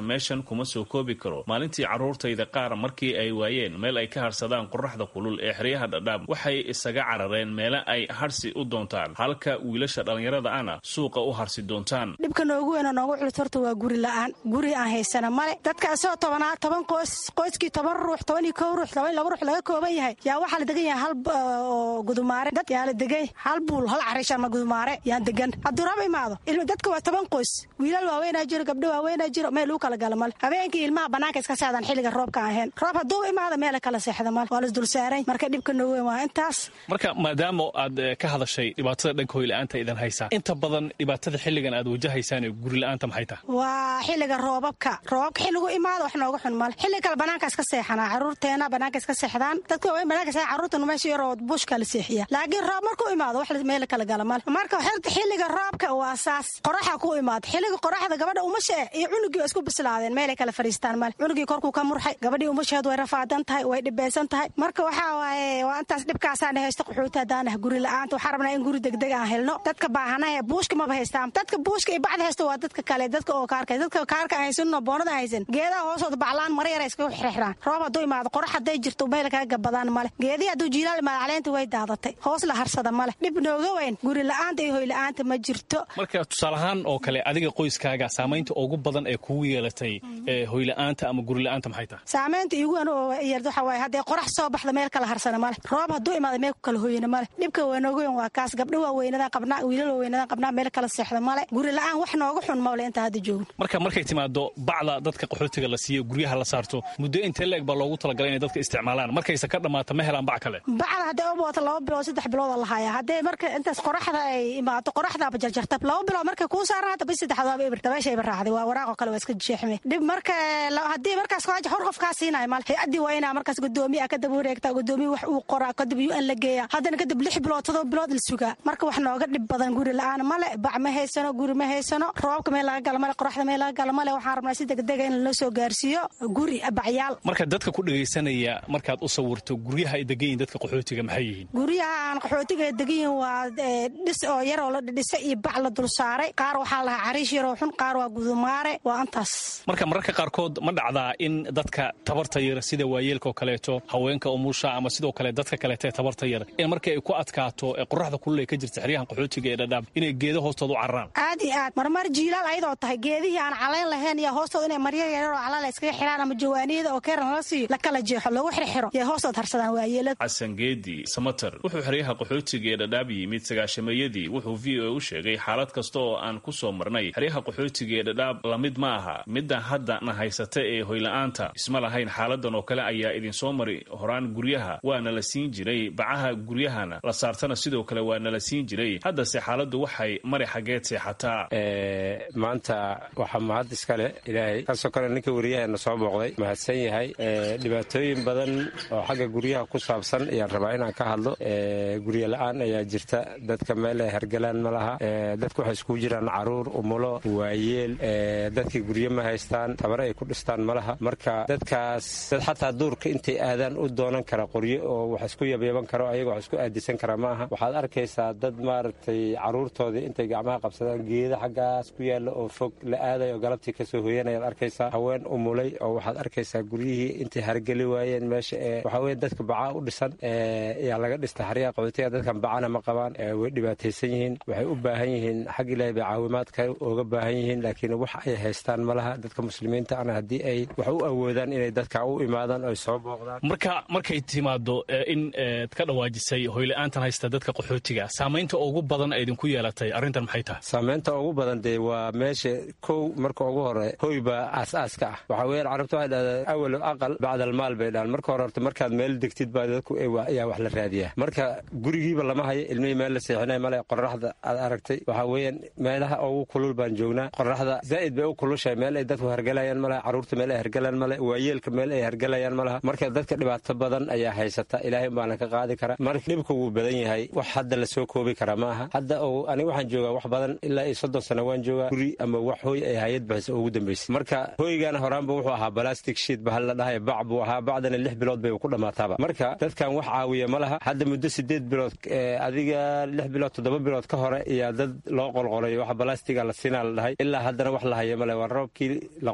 kuma soo koobi karo maalintii carruurtayda qaar markii ay waayeen meel ay ka harsadaan qoraxda kulul ee xeryaha dhadhaab waxay isaga carareen meele ay harsi u doontaan halka wiilasha dhallinyarada ana suuqa u harsi doontaan dhibka noogu weyn oo noogu culus horta waa guri la'aan guri aan haysana male dadka isagoo tobanaa toban qoys qoyskii toban ruux toban iyo kow ruux toban iyo laba ruux laga kooban yahay yaa waxaa la degan yahay hal oo gudumaare dad yaa la degay hal buul hal carish ama gudumaare yaan degan hadduu raba imaado ilma dadka waa toban qoys wiilal waaweynaa jiro gabdho waaweynaa jiro meel uu kala gala male habeenkii ilmaha bannaanka iska seexdaan xilliga roobka aan ahayn roob hadduu imaado meela kala seexda male waa lasdulsaaran marka dhibka noogu weyn waa intaas marka maadaama aad ka hadashay dhibaatada dhanka hoyla'aanta idan haysaa inta badan dhibaatada xilligan aad wajahaysaan ee gurila'aanta maxay tahay waa xilliga roobabka roobabka xilligu imaado wax nooga xun male xilli kale bannaanka iska seexanaa carruurteena bannaanka iska seexdaan dadka waaweyn bannaanka seexa carruurtana meesha yaroo bushka la seexiya laakiin roob markuu imaado wax meel kala gala male marka xilliga roobka waa saas qoraxa ku imaado xilliga qoraxda gabadha umasha eh iyo cunugii waa isku bislaadeen meelay kala fadhiistaan male cunugii korkuu ka murxay gabadhii umasheed way rafaadan tahay way dhibeysan tahay marka waxaa waaye waa intaas dhibkaasaan haysta qaxooti haddaan ah guri la'aanta waxaan rabnaa in guri degdeg aan helno dadka baahanahe buushka maba haystaan dadka buushka iyo bacda haysta waa dadka kale dadka oo kaarka dadka kaarka aan haysanno boonada haysan geedaha hoosooda baclaan mara yara iskaga xirxiraan roob hadduu imaado qorax hadday jirto meel kaga gabadaan male geedihii hadduu jiilaal imaado caleenta way daadatay hoos la harsada male dhib nooga weyn guri la'aanta iyo hoy la'aanta ma jirto marka tusaalahaan oo kale adiga qoyskaaga saamaynta ugu badan ee kugu yeelatay hoyla'aanta ama gurila'aanta maxay tahay saamaynta iigu weyn oo yeelta waxa waaye haddee qorax soo baxda meel kala harsana male roob hadduu imaado meel ku kala hoyana male dhibka waa nooga weyn waa kaas gabdho waaweynadaan qabnaa wiilal waaweynadaan qabnaa meel kala seexda male guri la'aan wax nooga xun mawle inta hadda joogno marka markay timaado bacda dadka qaxootiga la siiyo guryaha la saarto muddo intee leeg baa loogu talagalay inay dadka isticmaalaan markayse ka dhammaata ma helaan bac kale bacda hadday u booto laba bilood saddex bilood la hayaa haddee marka intaas qoraxda ay imaato qoraxdaaba jarjarta laba bilood markay kuu saarnaata bis saddexaad waaba ibir dabeesha iba raacday waa waraaqoo kale waa iska jeexme dhib marka haddii markaas kaaja hor qof kaa siinaya male hay-addii waa inaa markaas gudoomiya kadib wareegtaa gudoomiya wax uu qoraa kadib u an la geeya haddana kadib lix bilood todoba bilood la sugaa marka wax nooga dhib badan guri la'aan male bac ma haysano guri ma haysano roobka meel laga gala male qoraxda meel laga gala male waxaan rabnaa si degdega in loo soo gaarsiiyo guri bacyaal marka dadka ku dhegaysanaya markaad u sawirto guryaha ay degan yihin dadka qaxootiga maxay yihiin guryaha aan qaxootiga degan yihin waa dhis oo yaroo la dhidhisay iyo bac la dul saaray qaar waxaa lahaa cariish yaroo xun qaar waa gudumaare waa intaas marka mararka qaarkood ma dhacdaa in dadka tabarta yar sida waayeelka oo kaleeto haweenka umusha ama sidoo kale dadka kaleeto ee tabarta yar in markii ay ku adkaato ee qoraxda kulul ay ka jirta xeryahan qaxootiga ee dhadhaab inay geedo hoostooda u cararaan aad iyo aad marmar jiilaal ayadoo tahay geedihii aan calayn lahayn iyo hoostooda inay marya yaroo calala iskaga xiraan ama jawaaniyada oo keeran la siiyo la kala jeexo lagu xirxiro iyo hoostood harsadaan waayeelada xasan geedi samater wuxuu xeryaha qaxootiga ee dhadhaab yimid sagaashameeyadii wuxuu v o a u sheegay xaalad kasta oo aan ku soo marnay xeryaha qaxootiga ee dhadhaab lamid ma aha midda hadda na haysata ee hoyla'aanta isma lahayn xaaladan oo kale ayaa idinsoo mari horaan guryaha waana la siin jiray bacaha guryahana la saartana sidoo kale waa nala siin jiray haddase xaaladdu waxay mari xaggeed seexataa maanta waxaa mahad iskale ilaahay kasoo kale ninka wariyaheena soo booqday mahadsan yahay dhibaatooyin badan oo xagga guryaha ku saabsan ayaan rabaa inaan ka hadlo guryo la-aan ayaa jirta dadka meel ay hergalaan ma laha dadka waxay iskugu jiraan caruur umulo waayeel dadkii guryo ma haystaan tabar ay ku dhistaan ma laha marka dadkaas dad xataa duurka intay aadaan u doonan kara qoryo oo wax isku yabyaban karo ayaga wax isku aadisan kara ma aha waxaad arkaysaa dad maaragtay caruurtoodii intay gacmaha qabsadaan geeda xaggaas ku yaalla oo fog la aadayo oo galabtii kasoo hoyanayaad arkaysaa haween umulay oo waxaad arkaysaa guryihii intay hargeli waayeen meesha ee waxaa weye dadka bacaa u dhisan ayaa laga dhista xaryaha qaxootiga dadkan bacana ma qabaan way dhibaataysan yihiin waxay u baahan yihiin xag ilaahay bay caawimaadka ooga baahan yihiin laakiin wax ay haystaan ma laha dadka muslimiinta ana haddii ay wax u awoodaan inay dadka u imaadaan oy soo booqdaan marka markay timaado in ad ka dhawaajisay hoyla-aantan haysta dadka qaxootiga saamaynta ugu badan ay idinku yeelatay arrintan maxay tahay saamaynta ugu badan dee waa meesha kow marka ugu hore hoy baa aas-aaska ah waxaa weyaan carabta waxay dhahdaa awalo aqal bacdalmaal bay dhahan marka hore horta markaad meel degtid baa dadku ayaa wax la raadiyaa marka gurigiiba lama hayo ilmihii meel la seexinay male qoraxda aad aragtay waxaa weeyaan meelaha ugu kulul baan joognaa qoraxda zaa'id bay u kulushahay meel ay dadku hergalayaan malaha carruurta meel ay hergalaan male waayeelka meel ay hergalayaan malaha marka dadka dhibaato badan ayaa haysata ilaahay baana ka qaadi kara marka dhibka wuu badan yahay wax hadda la soo koobi kara ma aha hadda aniga waxaan joogaa wax badan ilaa iyo soddon sano waan joogaa guri ama wax hooy ay hayad baxisa ugu dambaysay marka hooygaana horaanba wuxuu ahaa balastic shiit bahal la dhahay bac buu ahaa bacdana lix bilood bay ku dhammaataaba marka dadkan wax caawiya ma laha hadda muddo sideed bilood adiga lix bilood toddoba bilood ka hore ayaa dad loo qolqolay wax balastiga la siinaa la dhahay ilaa haddana wax la haya male waa roobkii la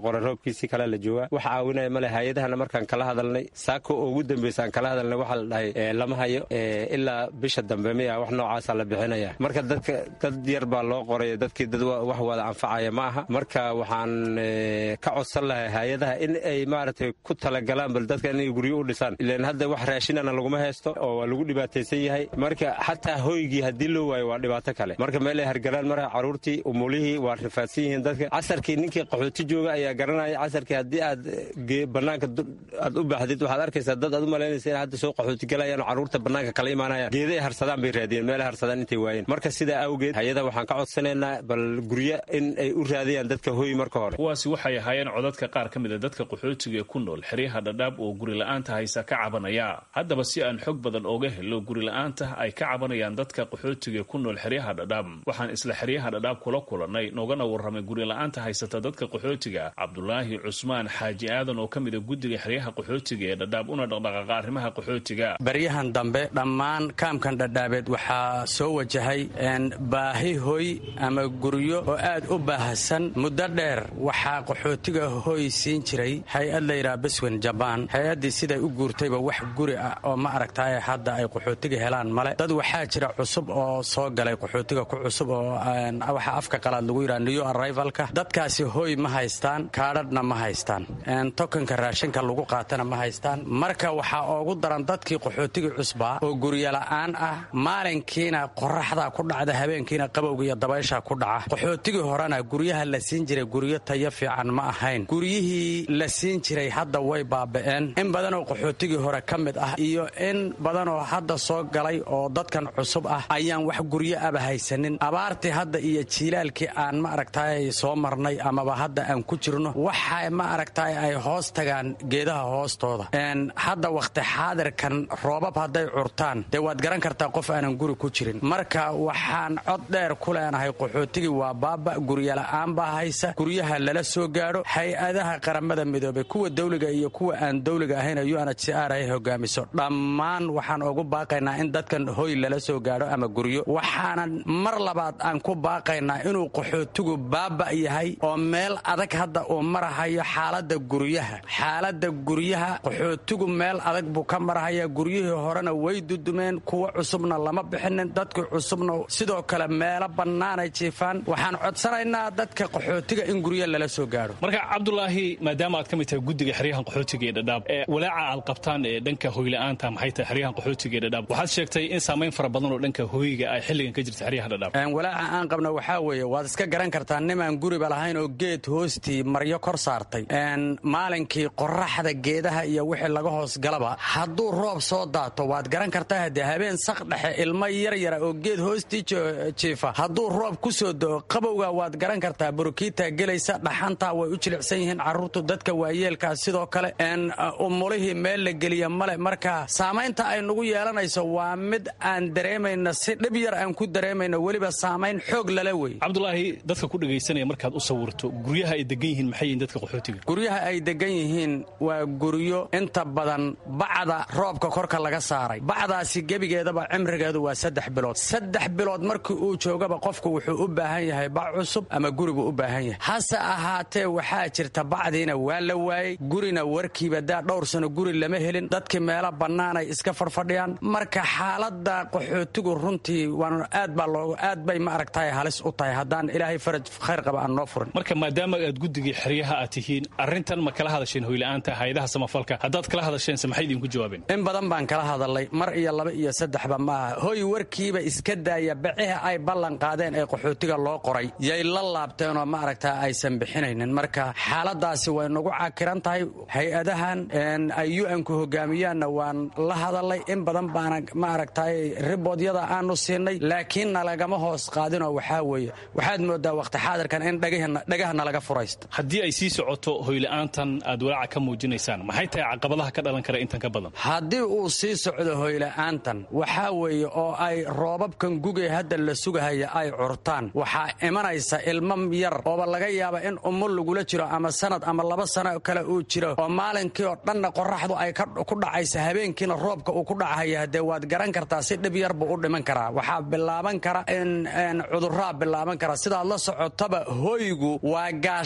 qoray roobkiisii kale la joogaa wax caawinaya male hay-adahana markaan kala hadalnay saako oo ugu dambeysa aan kala hadalnay waxaa la dhahay lama hayo ilaa bisha dambe miya wax noocaasa la bixinaya marka dadka dad yar baa loo qoray dadkii dad wax wada anfacaya ma aha marka waxaan ka codsan lahay hay-adaha in ay maaragtay ku talagalaan bal dadka inay guryo u dhisaan ilan hadda wax raashinana laguma haysto oo waa lagu dhibaataysan yahay marka xataa hoygii haddii loo waayo waa dhibaato kale marka meel ay hargalaan mara caruurtii umulihii waa rifaadsan yihiin dadka casarkii ninkii qaxooti jooga ayaa garanaya casarkii haddii aad banaanka aad u baaxdid waxaad arkaysaa dad aad u malaynaysa in hadda soo qaxooti galayaan oo caruurta banaanka kala imaanayaan geeday harsadaan bay raadiyeen meelay harsadaan intay waayeen marka sidaa awgeed hay-ada waxaan ka codsanaynaa bal guryo in ay u raadiyaan dadka hoy marka hore kuwaasi waxay ahaayeen codadka qaar ka mid a dadka qaxootiga ee ku nool xeryaha dhadhaab oo guri la-aanta haysa ka cabanaya haddaba si aan xog badan ooga helo guri la-aanta ay ka cabanayaan dadka qaxootiga ku nool xeryaha dhadhaab waxaan isla xeryaha dhadhaab kula kulannay noogana warramay guri la-aanta haysata dadka qaxootiga cabdulaahi cusmaan xaaji aadan oo ka mid a guddiga xeryaha qaxootiga ee dhadhaab una dhaqdhaqaaqa arrimaha qaxootiga baryahan dambe dhammaan kaamkan dhadhaabeed waxaa soo wajahay baahi hoy ama guryo oo aad u baahsan muddo dheer waxaa qaxootiga hoy siin jiray hay-ad layidhaha beswen jabaan hay-addii siday u guurtayba wax guri ah oo ma aragtaaye hadda ay qaxootiga helaan male dad waxaa jira cusub oo soo galay qaxootiga ku cusub oo waxaa afka qalaad lagu yidhaha new arrivalka dadkaasi hoy ma haystaan kaadhadhna ma haystaan tokanka raashinka lagu qaatana ma haystaan marka waxaa oogu daran dadkii qaxootiga cusbaa oo guryola'aan ah maalinkiina qoraxda ku dhacda habeenkiina qabowga iyo dabaysha ku dhaca qaxootigii horena guryaha la siin jiray guryo tayo fiican ma ahayn guryihii la siin jiray hadda way baaba'een in badanoo qaxootigii hore ka mid ah iyo in badanoo hadda soo galay oo dadkan cusub ah ayaan wax guryo aba haysanin abaartii hadda iyo jiilaalkii aan ma aragtaay soo marnay amaba hadda aan ku jirno waxa ma aragtaay ay hoos tagaan geedaha hoostooda hadda wakhti xaadirkan roobab hadday curtaan dee waad garan kartaa qof aanan guri ku jirin marka waxaan cod dheer ku leenahay qaxootigii waa baaba guryola'aan baa haysa guryaha lala soo gaadho hay-adaha qaramada midoobay kuwa dawliga iyo kuwa aan dawliga ahayn u n h r ay hogaamiso dhammaan waxaan ugu baaqaynaa in dadkan hoy lala soo gaadho ama guryo waxaanan mar labaad aan ku baaqaynaa inuu qaxootigu baaba yahay oo meel adag hadda uu marahayo xaalada guryaha xaalada guryaha qaxootigu meel adag buu ka marahaya guryihii horena way dudumeen kuwa cusubna lama bixinin dadkii cusubna sidoo kale meelo bannaanay jiifaan waxaan codsanaynaa dadka qaxootiga in guryo lala soo gaadho marka cabdulaahi maadaama aad ka mid tahay guddiga xeryahan qaxootiga ee dhadhaab walaaca aad qabtaan ee dhanka hoyla'aanta maxay tahay xeryahan qaxootiga ee dhadhaab waxaad sheegtay in saamayn fara badan oo dhanka hoyga ay xilligan ka jirta xeryaha dhadhaab walaaca aan qabna waxaa weeye waad iska garan kartaa nimaan guriba lahayn oo geed hoostii maryo kor saartay maalinkii qoraxda geedaha iyo wixii laga hoos galaba hadduu roob soo daato waad garan kartaa haddee habeen sak dhexe ilmo yaryara oo geed hoostii jiifa hadduu roob ku soo doo qabowga waad garan kartaa burukiitaa gelaysa dhaxantaa way u jilicsan yihiin carruurtu dadka waayeelkaa sidoo kale umulihii meel la geliya male marka saamaynta ay nagu yeelanayso waa mid aan dareemayno si dhib yar aan ku dareemayno weliba saamayn xoog lala wey cabdulaahi dadka ku dhegaysanaya markaad u sawirto guryaha ay degan yihiin maxay yihin dadka qaxootiga guryaha ay degan yihiin waa guryo inta badan bacda roobka korka laga saaray bacdaasi gebigeedaba cimrigeedu waa saddex bilood saddex bilood markii uu joogaba qofku wuxuu u baahan yahay bac cusub ama guribuu u baahan yahay hase ahaatee waxaa jirta bacdiina waa la waayey gurina warkiiba daa dhowr sano guri lama helin dadkii meelo bannaanay iska farfadhiyaan marka xaalada qaxootigu runtii aad baa loo aad bay ma aragtaay halis u tahay haddaan ilaahay faraj khayr qaba aan noo furin marka maadaama aad guddigii xeryaha aad tihiin arrintan ma kala hadasheen hoyla'aanta hayadaha samafalka haddaad kala hadasheense maxay idinku jawaabeen in badan baan kala hadalay mar iyo laba iyo saddexba maaha hoy warkiiba iska daaya baciha ay ballan qaadeen ee qaxootiga loo qoray yay la laabteenoo ma aragtaa aysan bixinaynin marka xaaladaasi way nagu cakiran tahay hay-adahan ay u-nku hogaamiyaanna waan la hadalay in badan baana ma aragtay riboodyada aanu siinay laakiin nalagama hoos qaadinoo waxaa weeye waxaad moodaa wakhti xaadirkan in dhagaha nalaga furaysto haddii ay sii socoto hoyla'aantan aad walaaca ka muujinaysaan maxay tahay caqabadaha ka dhalan kara intan ka badan haddii uu sii socdo hoyla'aantan waxaa weeye oo ay roobabkan gugay hadda la sugahaya ay curtaan waxaa imanaysa ilmo yar ooba laga yaaba in umul lagula jiro ama sanad ama laba sano kale uu jiro oo maalinkii oo dhanna qoraxdu ay ku dhacaysa habeenkiina roobka uu ku dhacahaya haddee waad garan kartaa si dhib yar buu u dhiman karaa waxaa bilaaban kara in cuduraa bilaaban kara sidaad la socotaba hoygu waa gaashaan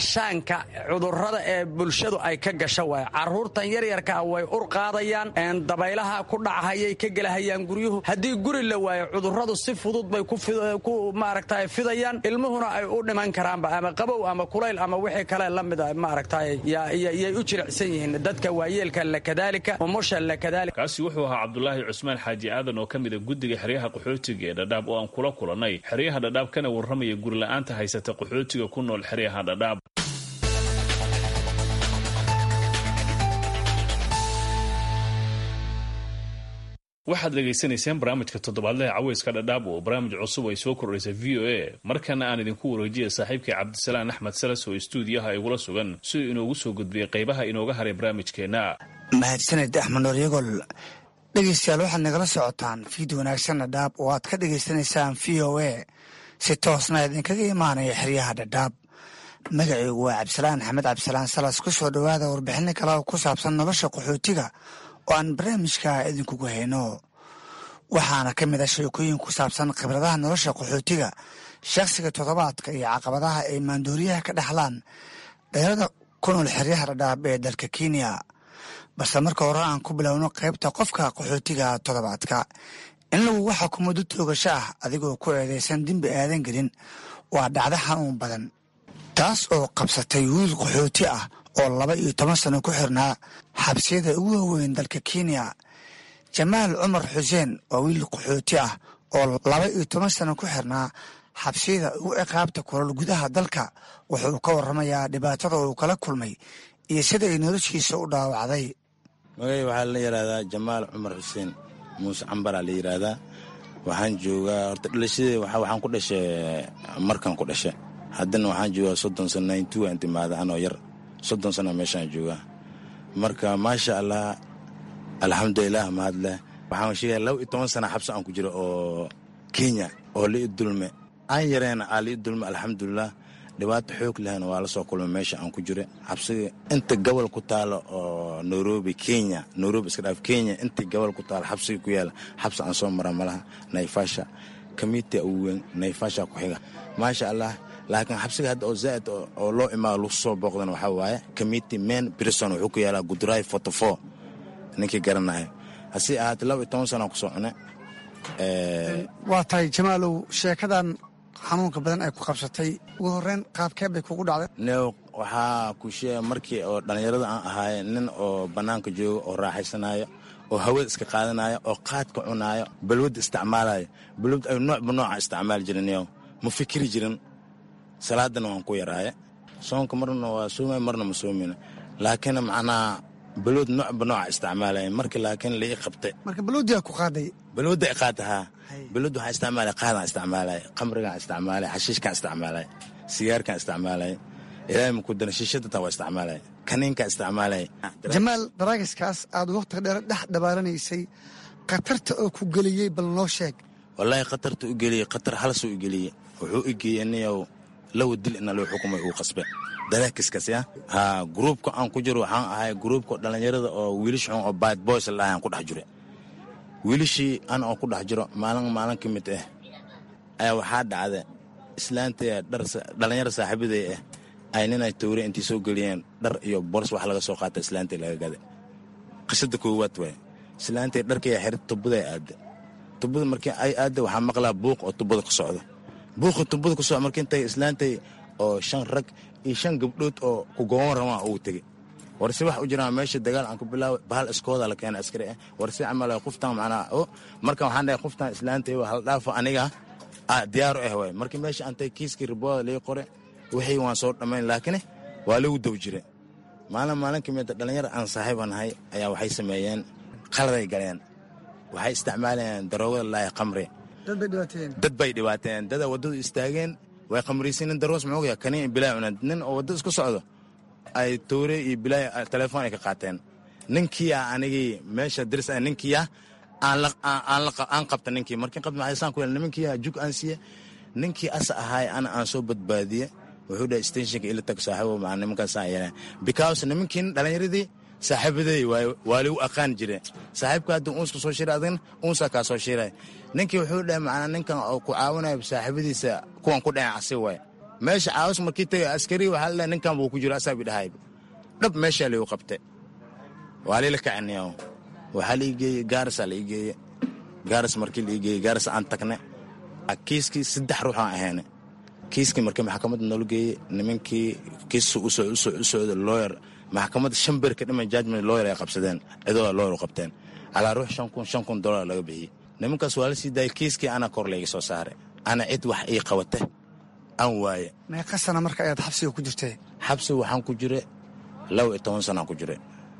dhaqanka cudurrada ee bulshadu ay ka gasho waay carruurtan yaryarkaa way ur qaadayaan dabaylaha ku dhachayay ka gelahayaan guryuhu haddii guri la waayo cudurradu si fudud bay ku maaragta fidayaan ilmuhuna ay u dhiman karaanba ama qabow ama kulayl ama wixii kale la mida maaragta yay u jilicsan yihiin dadka waayeelka lakadaalika umusha lakadaalika kaasi wuxuu ahaa cabdulaahi cusmaan xaaji aadan oo ka mida guddiga xeryaha qaxootiga ee dhadhaab oo aan kula kulannay xeryaha dhadhaab kana warramaya gurila'aanta haysata qaxootiga ku nool xeryaha dhadhaab waxaad dhegaysanayseen barnaamijka toddobaadlaha caweyska dhadhaab oo barnaamij cusub ay soo kordhaysay v o a markana aan idinku wareejiya saaxiibkay cabdisalaan axmed salas oo istuudiyaha igula sugan siduu inoogu soo gudbiyey qaybaha inooga haray barnaamijkeenna mahadsaned axmed nooryagol dhegeystayaal waxaad nagala socotaan fiid wanaagsan dhadhaab oo aad ka dhegaysanaysaan v o a si toosna idinkaga imaanaya xeryaha dhadhaab magaceygu waa cabdisalaan axmed cabdisalaan salas ku soo dhowaada warbixino kale oo ku saabsan nolosha qaxootiga oo aan barnaamijka idinkugu hayno waxaana ka mid ah sheekooyin ku saabsan khibradaha nolosha qaxootiga shakhsiga toddobaadka iyo caqabadaha ay maandooriyaha ka dhexlaan dheerada ku nool xeryaha dhadhaab ee dalka kenya balse marka hore aan ku bilowno qaybta qofka qaxootiga toddobaadka in lagu waxa kumuddo toogasho ah adigoo ku eedaysan dembi aadan gelin waa dhacdo xanuun badan taas oo qabsatay wiil qaxooti ah oo laba iyo toban sano ku xirnaa xabsiyada ugu waaweyn dalka kenya jamaal cumar xuseen waa wiil qaxooti ah oo laba iyo toban sano ku xirnaa xabsiyada ugu ciqaabta kulol gudaha dalka wuxuu ka warramayaa dhibaatada uu kala kulmay iyo sida ay noloshiisa u dhaawacday magay waxaa la yidhaahdaa jamaal cumar xuseen muuse cambaraa la yidhaahdaa waxaan joogaa horta dhalashadee waxaan ku dhashay markan ku dhashay haddana waxaan joogaa soddon sano nintu aan timaada anoo yar soddon sano meeshaan joogaa marka maasha allah alxamdulilah mahadleh waxaan sheegaya laba iyo toban sana xabsi aan ku jiro oo kenya oo lii dulme aan yareena aa lii dulme alxamdulilah dhibaato xoog lehna waa la soo kulmay meesha aan ku jira xabsiga inta gobol ku taalo oo nairobi kenya nairobi iska dhaaf kenya inta gobol ku taalo xabsiga ku yaala xabsi aan soo mara malaha naifasha kamiti ugu weyn naifasha ku xiga maasha allah laakiin xabsiga hadda oo zaaid oo loo imaado lagu soo booqdana waxaa waaye committee main prison wuxuu ku yaalaa gudray forty four ninkii garanayo hase ahaatee laba iyo toban sanaa kusoo cune waa tahay jamaalow sheekadan xanuunka badan ay ku qabsatay ugu horreyn qaabkee bay kugu dhacday new waxaa ku sheega markii oo dhallinyarada aan ahaaye nin oo bannaanka jooga oo raaxaysanayo oo hawada iska qaadanaayo oo qaadka cunaayo balwadda isticmaalayo balwad ay noocba nooca isticmaali jirin new ma fikiri jirin salaadana waan ku yaraaye soonka marna waa soomay marna ma soomina laakiin macnaa balwad noocba nooca isticmaalaya marka laakiin lai qabtay marka balwaddiaa ku qaaday balwadda i qaata haa balwad waxaa isticmaalaya qaadaan isticmaalaya qamrigaan isticmaalaya xashiishkaan isticmaalaya sigaarkaan isticmaalaya ilaahay maku dana shiishada taa waa isticmaalaya kaniinkaan isticmaalaya jamaal daraagiskaas aad waqtiga dheer dhex dhabaaranaysay khatarta oo ku geliyey bal noo sheeg wallaahi khatarta u geliyey khatar halasuu u geliyey wuxuu i geeyey niyow lawa dil ina loo xukumay uu qasbe daraakiskaas ya haa gruubka aan ku jiro waxaan ahay gruubka dhallinyarada oo wiilish xun oo bad boys la aan ku dhex jiro wiilishii an oo ku dhex jiro maalin maalin ka mid ah ayaa waxaa dhacda islaantaya dhar dhallinyaro saaxiibaday ah ay ninay towre intay soo geliyeen dhar iyo bors wax laga soo qaata islaantay laga gada qisada koowaad waay islaantay dharkaya xirta tubaday aada tubada markii ay aada waxaa maqlaa buuq oo tubada ka socdo buuqi tubada ku socdo markii intay islaantay oo shan rag iyo shan gabdhood oo ku gooban rabaan ugu tegey warse wax u jiraan meesha dagaal aan ku bilaaway bahal iskooda la keena askari ah warse camal qoftan macnaa o marka waxaan dhahay qoftan islaantay hal dhaafo aniga diyaaru ah waay markii meesha antay kiiskii ribooda lii qore wixii waan soo dhammayn laakiin waa lagu daw jire maalin maalin ka mida dhallinyar aan saaxiiba nahay ayaa waxay sameeyeen qaladay galeen waxay isticmaalayeen daroogada laaya qamri dad bay dhibaateen dada waddadu istaageen way qamraysiinin daroos muxuu yahay kaniin bilaa cunaan nin oo waddada isku socdo ay towre iyo bilaa telefoon ay ka qaateen ninkiia anigii meesha diris ah ninkiia aan qabta ninkii markii qabta maxay saan ku yeel nimankiia jug aan siiye ninkii asa ahaay ana aan soo badbaadiye wuxuu dhahay stationka ila tag saaxiibo maa nimankaasaan yeeleen because nimankiin dhallinyaradii saaxiibaday waa lagu aqaan jire saaxiibka haddii uunska soo shiray adagna uunsaa kaa soo shiray ninkii wuxuu dhahay macnaa ninkan oo ku caawinayo saaxiibadiisa kuwan ku dhacen asi waay meesha caawis markii tagay askari waxaa la ninkan buu ku jiro asaabi dhahay dhab meeshaa liigu qabte waa liila kaciniyo waxaa la ii geeye gaarasaa la ii geeye gaaras markii la ii geeye gaaras aan tagne kiiskii saddex ruux aan ahayne kiiskii markii maxkamadda noola geeye nimankii kiis u socda looyer maxkamadda shan ber ka dhiman judgment looyer ay qabsadeen cidooda looyer u qabteen calaa ruux shan kun shan kun dollar laga bixiyey nimankaas waa la sii daayay kiiskii ana kor layga soo saaray ana cid wax ii qabate aan waaye meeqa sana marka ayaad xabsiga ku jirtay xabsi waxaan ku jire laba iyo toban sanaan ku jire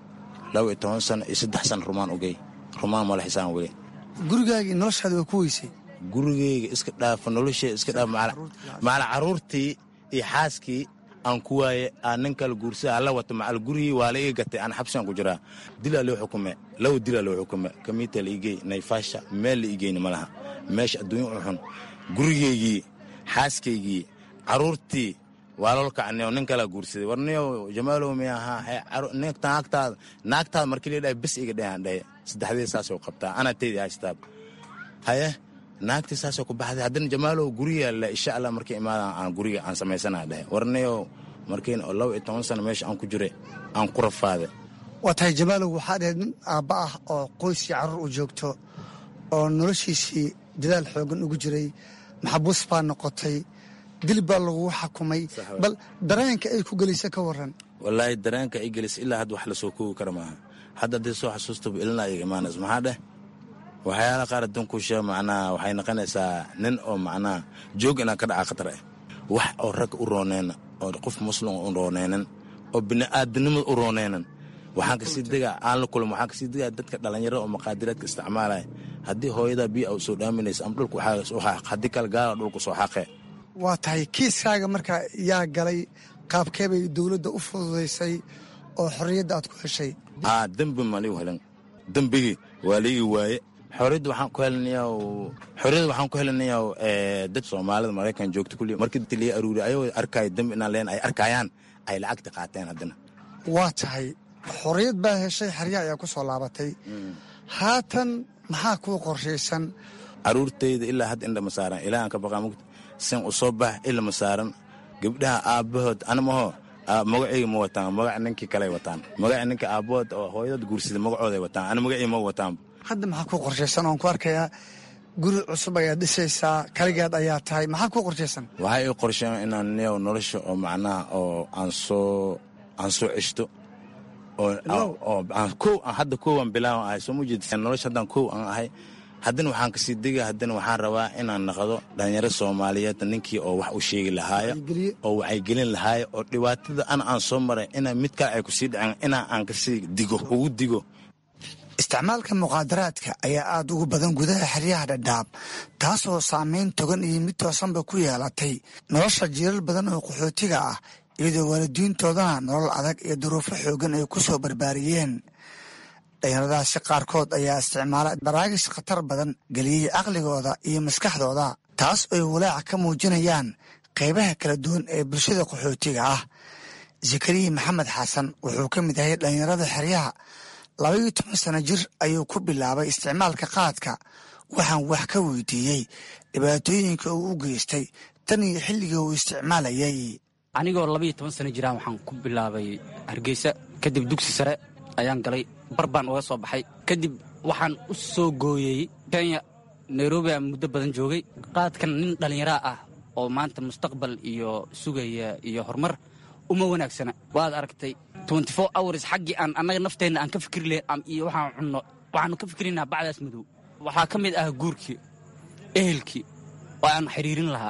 laba iyo toban sana iyo saddex sana rumaan ogey rumaan mala xisaan weli gurigaagii noloshaada waa ku weysay gurigeyga iska dhaafa noloshee iska dhaaf maala caruurtii iyo xaaskii aan ku waaye aan nin kale guursada alla wato macal gurigii waa la ii gatay aan xabsigan ku jiraa dilaa loo xukume laba dilaa loo xukume kamiita la igey nayfaasha meel la igeyni ma laha meesha adduunya u xun gurigeygii xaaskaygii caruurtii waa lol kacniyo nin kalaa guursaday warniyo jamaalow mi ahaa naagtaada naagtaada markii la dhahay bes iga dhahan dhahe saddexdii saasoo qabtaa anaa taydi haystaab haye naagtii saasoo ku baxday haddana jamaalow guriga le insha allah markii imaadan aan guriga aan samaysana dhahe warniyo markiin oo laba iyo toban sano meesha aan ku jire aan ku rafaade waa tahay jamaalow waxaa dhahayd nin aabba ah oo qoyskii carruur u joogto oo noloshiisii dadaal xoogan ugu jiray maxabuus baa noqotay dil baa lagugu xakumay bal dareenka ay ku gelaysa ka waran wallaahi dareenka ay gelisa ilaa hadda wax lasoo koogi kara maaha hadda haddii soo xasuustaba ilina iga imaanays maxaa dheh waxyaala qaar adduunkuusha macnaha waxay noqonaysaa nin oo macnaha joog inaan ka dhaca khatar ah wax oo rag u rooneyna oo qof muslim u rooneynan oo bini'aadanimada u rooneynan waxaan kasii degaa aan la kulmo waxaan kasii degaa dadka dhallinyarada oo maqaadiraadka isticmaalaya haddii hooyadaa biyo u soo dhaaminaysa ama dhulka waxaa soo xaaq haddii kale gaala dhulka soo xaaqee waa tahay kiiskaaga marka yaa galay qaabkee bay dowladda u fududaysay oo xorriyadda aad ku heshay aa dembi ma liigu helin dembigii waa liigi waaye xorriyadda waxaan ku helinayaa xorriyadda waxaan ku helinayaa dad soomaalida maraykan joogta kulli markii dadka liga aruuriy ayagoo arkaayo dembi inaan leen ay arkayaan ay lacagta qaateen haddana waa tahay xorriyad baa heshay xeryaha ayaa ku soo laabatay haatan maxaa kuu qorshaysan caruurtayda ilaa hadda indhama saaran ilaahan ka baqaa mugta sin u soo bax ilama saaran gabdhaha aabbahood anamaho magacayga ma wataan magaca ninkii kaley wataan magaca ninka aabbahood oo hooyadad guursada magacooday wataan ana magacii ma wataan hadda maxaa kuu qorshaysan oon ku arkayaa guri cusub ayaad dhisaysaa kaligeed ayaa tahay maxaa kuu qorshaysan waxay ii qorsheen inaan niyow nolosha oo macnaha oo aan soo aan soo ceshto oo kow hadda kowaan bilaawan ahay soo mujeed nolosha haddaan kow aan ahay haddana waxaan kasii dega haddana waxaan rabaa inaan naqdo dhalinyaro soomaaliyeed ninkii oo wax u sheegi lahaayo oo wacyigelin lahaayo oo dhibaatada ana aan soo maray ina mid kale ay kusii dhaceen inaa aan kasii digo ugu digo isticmaalka muqaadaraadka ayaa aad ugu badan gudaha xeryaha dhadhaab taasoo saameyn togan iyo mid toosanba ku yeelatay nolosha jiiral badan oo qaxootiga ah iyadoo waalidiintoodana nolol adag iyo duruufo xoogan ay ku soo barbaariyeen dhalinyaradaasi qaarkood ayaa isticmaala baraagis khatar badan geliyey caqligooda iyo maskaxdooda taas ay walaaca ka muujinayaan qaybaha kala duwan ee bulshada qaxootiga ah zakariya maxamed xasan wuxuu ka mid yahay dhalinyarada xeryaha labaiyo toban sano jir ayuu ku bilaabay isticmaalka qaadka waxaan wax ka weydiiyey dhibaatooyinka uu u geystay tan iyo xilligii uu isticmaalayay anigoo labaiyo toban sano jiraan waxaan ku bilaabay hargeysa kadib dugsi sare ayaan galay bar baan uga soo baxay kadib waxaan u soo gooyey kenya nairobi aan muddo badan joogay qaadkan nin dhallinyaraa ah oo maanta mustaqbal iyo sugaya iyo horumar uma wanaagsana waad aragtay hours xaggii aan annaga nafteenna aan ka fikri lahayn iyo waxaan cunno waxaanu ka fikrinaa bacdaas madow waxaa ka mid ah guurkii ehelkii oo aan xiriirin lahaa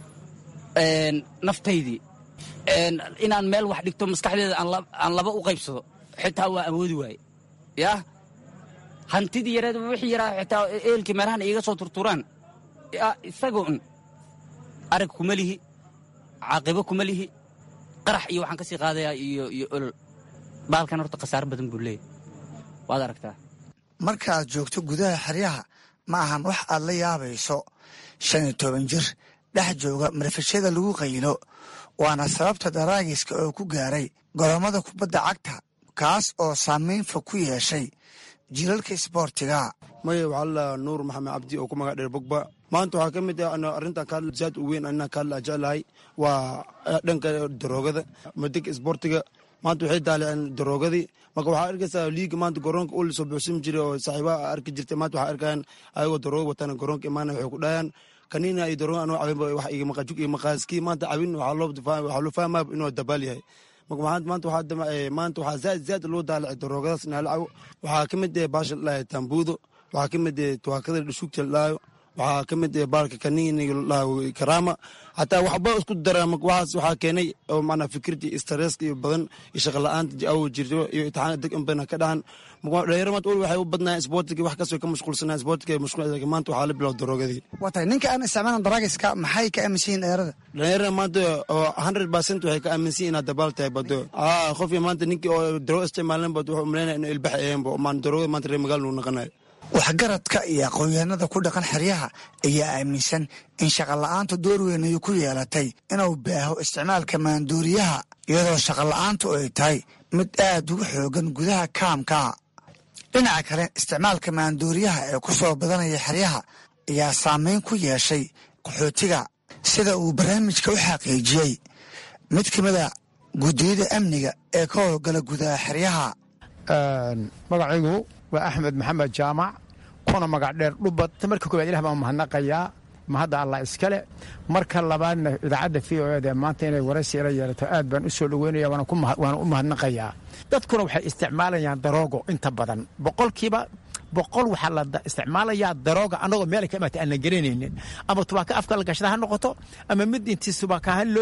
naftaydii inaan meel wax dhigto maskaxdeeda aan laba u qaybsado xitaa waa awoodi waaye yaa hantidii yareed wixii yaraa xitaa ehelkii meelahan iiga soo turturaan isagoon arag kuma lihi caaqibo kuma lihi qarax iyo waxaan ka sii qaadayaa iyo iyo olol baalkan horta khasaaro badan buu leeyahy waad aragtaa marka aad joogto gudaha xeryaha ma ahan wax aad la yaabayso shan iyo toban jir dhex jooga marfashada lagu qaylo waana sababta daraagiska oo ku gaaray golommada kubadda cagta kaas oo saamayn fog ku yeeshay jiilalka isboortiga maya waxaa lalaa nuur maxamed cabdi oo ku magac dheer bogba maanta waxaa ka mid ah arrintan ka zaad u weyn anaa ka hadla jeclahay waa dhanka daroogada madig isboortiga maanta waxay daaliceen daroogadii marka waxaa arkaysaa liiga maanta garoonka ul soo buuxsan jiray oo saaxiibaha arki jirtay maanta waxaa arkayaan ayagoo darooga wataan garoonka imaana waxay ku dhahayaan kaniina iyo darooga anoo cabin wax igama qajug iyo maqaaskii maanta cabin waxaa loo fahmaa inuu dabaal yahay marka maanta waxaa maanta waxaa zaad zaad loo daalicay daroogadaas naalacaw waxaa ka mid ah baasha ladhahay tambuudo waxaa ka mid ah tuwaakada dhashuugta ladhahayo waxaa ka mid ah baalka kaniini ladhahay karaama xataa waxba isku dara waxaas waxaa keenay oo macnaa fikirtii stresska iyo badan iyo shaqa la-aanta awo jirto iyo imtixaana deg in badan ka dhahan dhalinyaro maanta ol waxay u badnaayeen isboortiga wax kastoo ka mashquulsanaa isboortiga mashquul maanta waxaa la bilow daroogadii waa tahay ninka aan isticmaalan daraagiska maxay ka aaminsan yihin dhalinyarada dhalinyarada maanta oo hundred percent waxay ka aaminsan yihin inaad dabaal tahay bado aa qofkii maanta ninkii oo darooga isticmaalan bad wuxuu umaleynaya inuu ilbax aheenbo maan darooga maanta reer magaal nuu naqanayo waxgaradka iyo aqoonyahanada ku dhaqan xeryaha ayaa aaminsan in shaqola'aantu door weyn ay ku yeelatay inuu baaho isticmaalka maanduuriyaha iyadoo shaqola'aantu ay tahay mid aad ugu xoogan gudaha kaamka dhinaca kale isticmaalka maanduuriyaha ee ku soo badanaya xeryaha ayaa saameyn ku yeeshay qaxootiga sida uu barnaamijka u xaqiijiyey mid ka mida guddiyada amniga ee ka howlgala gudaha xeryaha magacaygu waa axmed maxamed jaamac kuna magac dheer dhubad marka koowaad ilah baan mahadnaqayaa mahadda allah iskale marka labaadna idaacadda v o eda maanta inay waraysi ila yeelato aad baan u soo dhoweynaya waana u mahadnaqayaa dadkuna waxay isticmaalayaan daroogo inta badan boqolkiiba boqol waxaa la isticmaalayaa darooga annagoo meelay ka imaatay aan la garanaynin ama tubaaka afka la gashada ha noqoto ama mid intii tubaakaha loo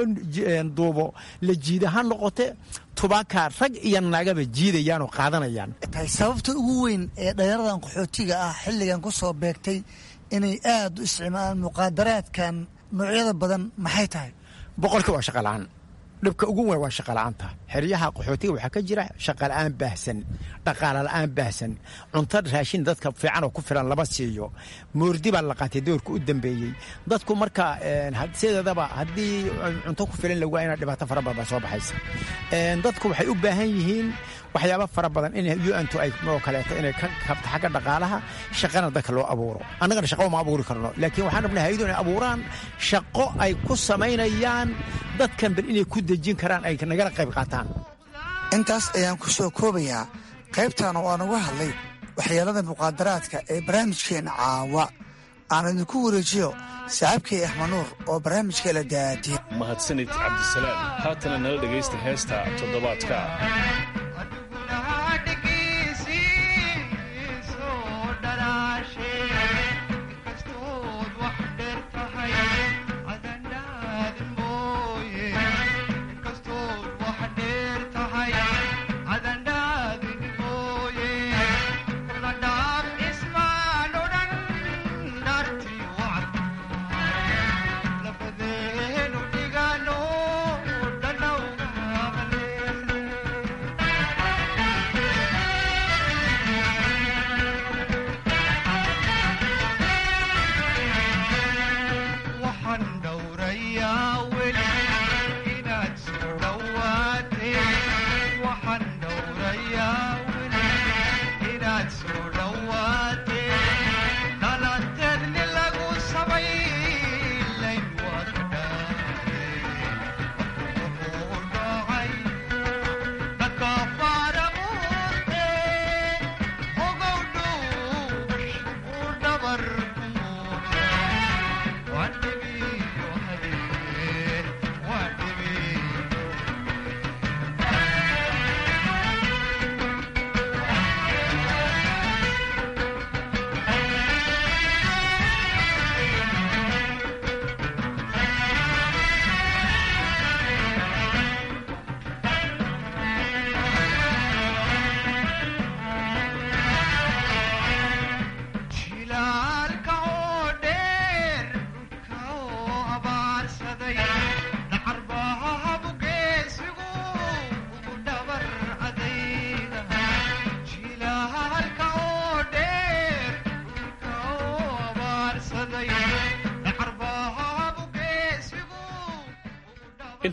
duubo la jiida ha noqote tubaakaa rag iyo naagaba jiidayaan oo qaadanayaan tahay sababta ugu weyn ee dhalinyaradan qaxootiga ah xilligan ku soo beegtay inay aad u isticmaalaan muqaadaraadkan noocyada badan maxay tahay boqolkii waa shaqalaan dhibka ugu weyn waa shaqala'aanta xeryaha qaxootiga waxaa ka jira shaqala'aan baahsan dhaqaala la'aan baahsan cunto raashin dadka fiican oo ku filan lama siiyo moordi baa la qaatay doorka u dambeeyey dadku marka sideedaba haddii cunto ku filan lagu ina dhibaato fara badan baa soo baxaysa dadku waxay u baahan yihiin waxyaaba fara badan in un-tu ay oo kaleeto inay ka kabto xagga dhaqaalaha shaqana dadka loo abuuro annagana shaqo ma abuuri karno laakiin waxaan rabnaa hayadu inay abuuraan shaqo ay ku samaynayaan dadkan bal inay ku dejin karaan ay nagala qayb qaataan intaas ayaan ku soo koobayaa qaybtan oo aan uga hadlay waxyeelada muqaadaraadka ee barnaamijkeena caawa aan idinku wareejiyo saaxiibkay axmanuur oo barnaamijka la daadiye mahadsanid cabdisalaam haatana nala dhegaysta heesta toddobaadka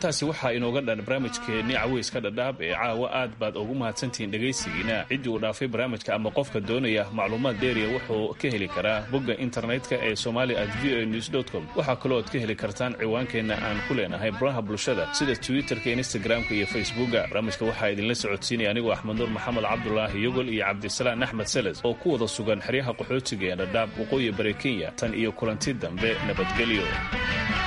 intaasi waxaa inooga dhan barnaamijkeenni caweyska dhadhaab ee caawa aad baad ugu mahadsantihiin dhegaysigiina ciddii uu dhaafay barnaamijka ama qofka doonaya macluumaad dheeriya wuxuu ka heli karaa bogga internetka ee somali at v o news com waxaa kaloo ad ka heli kartaan ciwaankeenna aan ku leenahay baraha bulshada sida twitterka instagramka iyo facebooka barnaamijka waxaa idinla socodsiinaya anigoo axmed nuur maxamed cabdulaahi yogol iyo cabdisalaan axmed seles oo ku wada sugan xeryaha qaxootiga ee dhadhaab waqooyi bari kenya tan iyo kulanti dambe nabadgelyo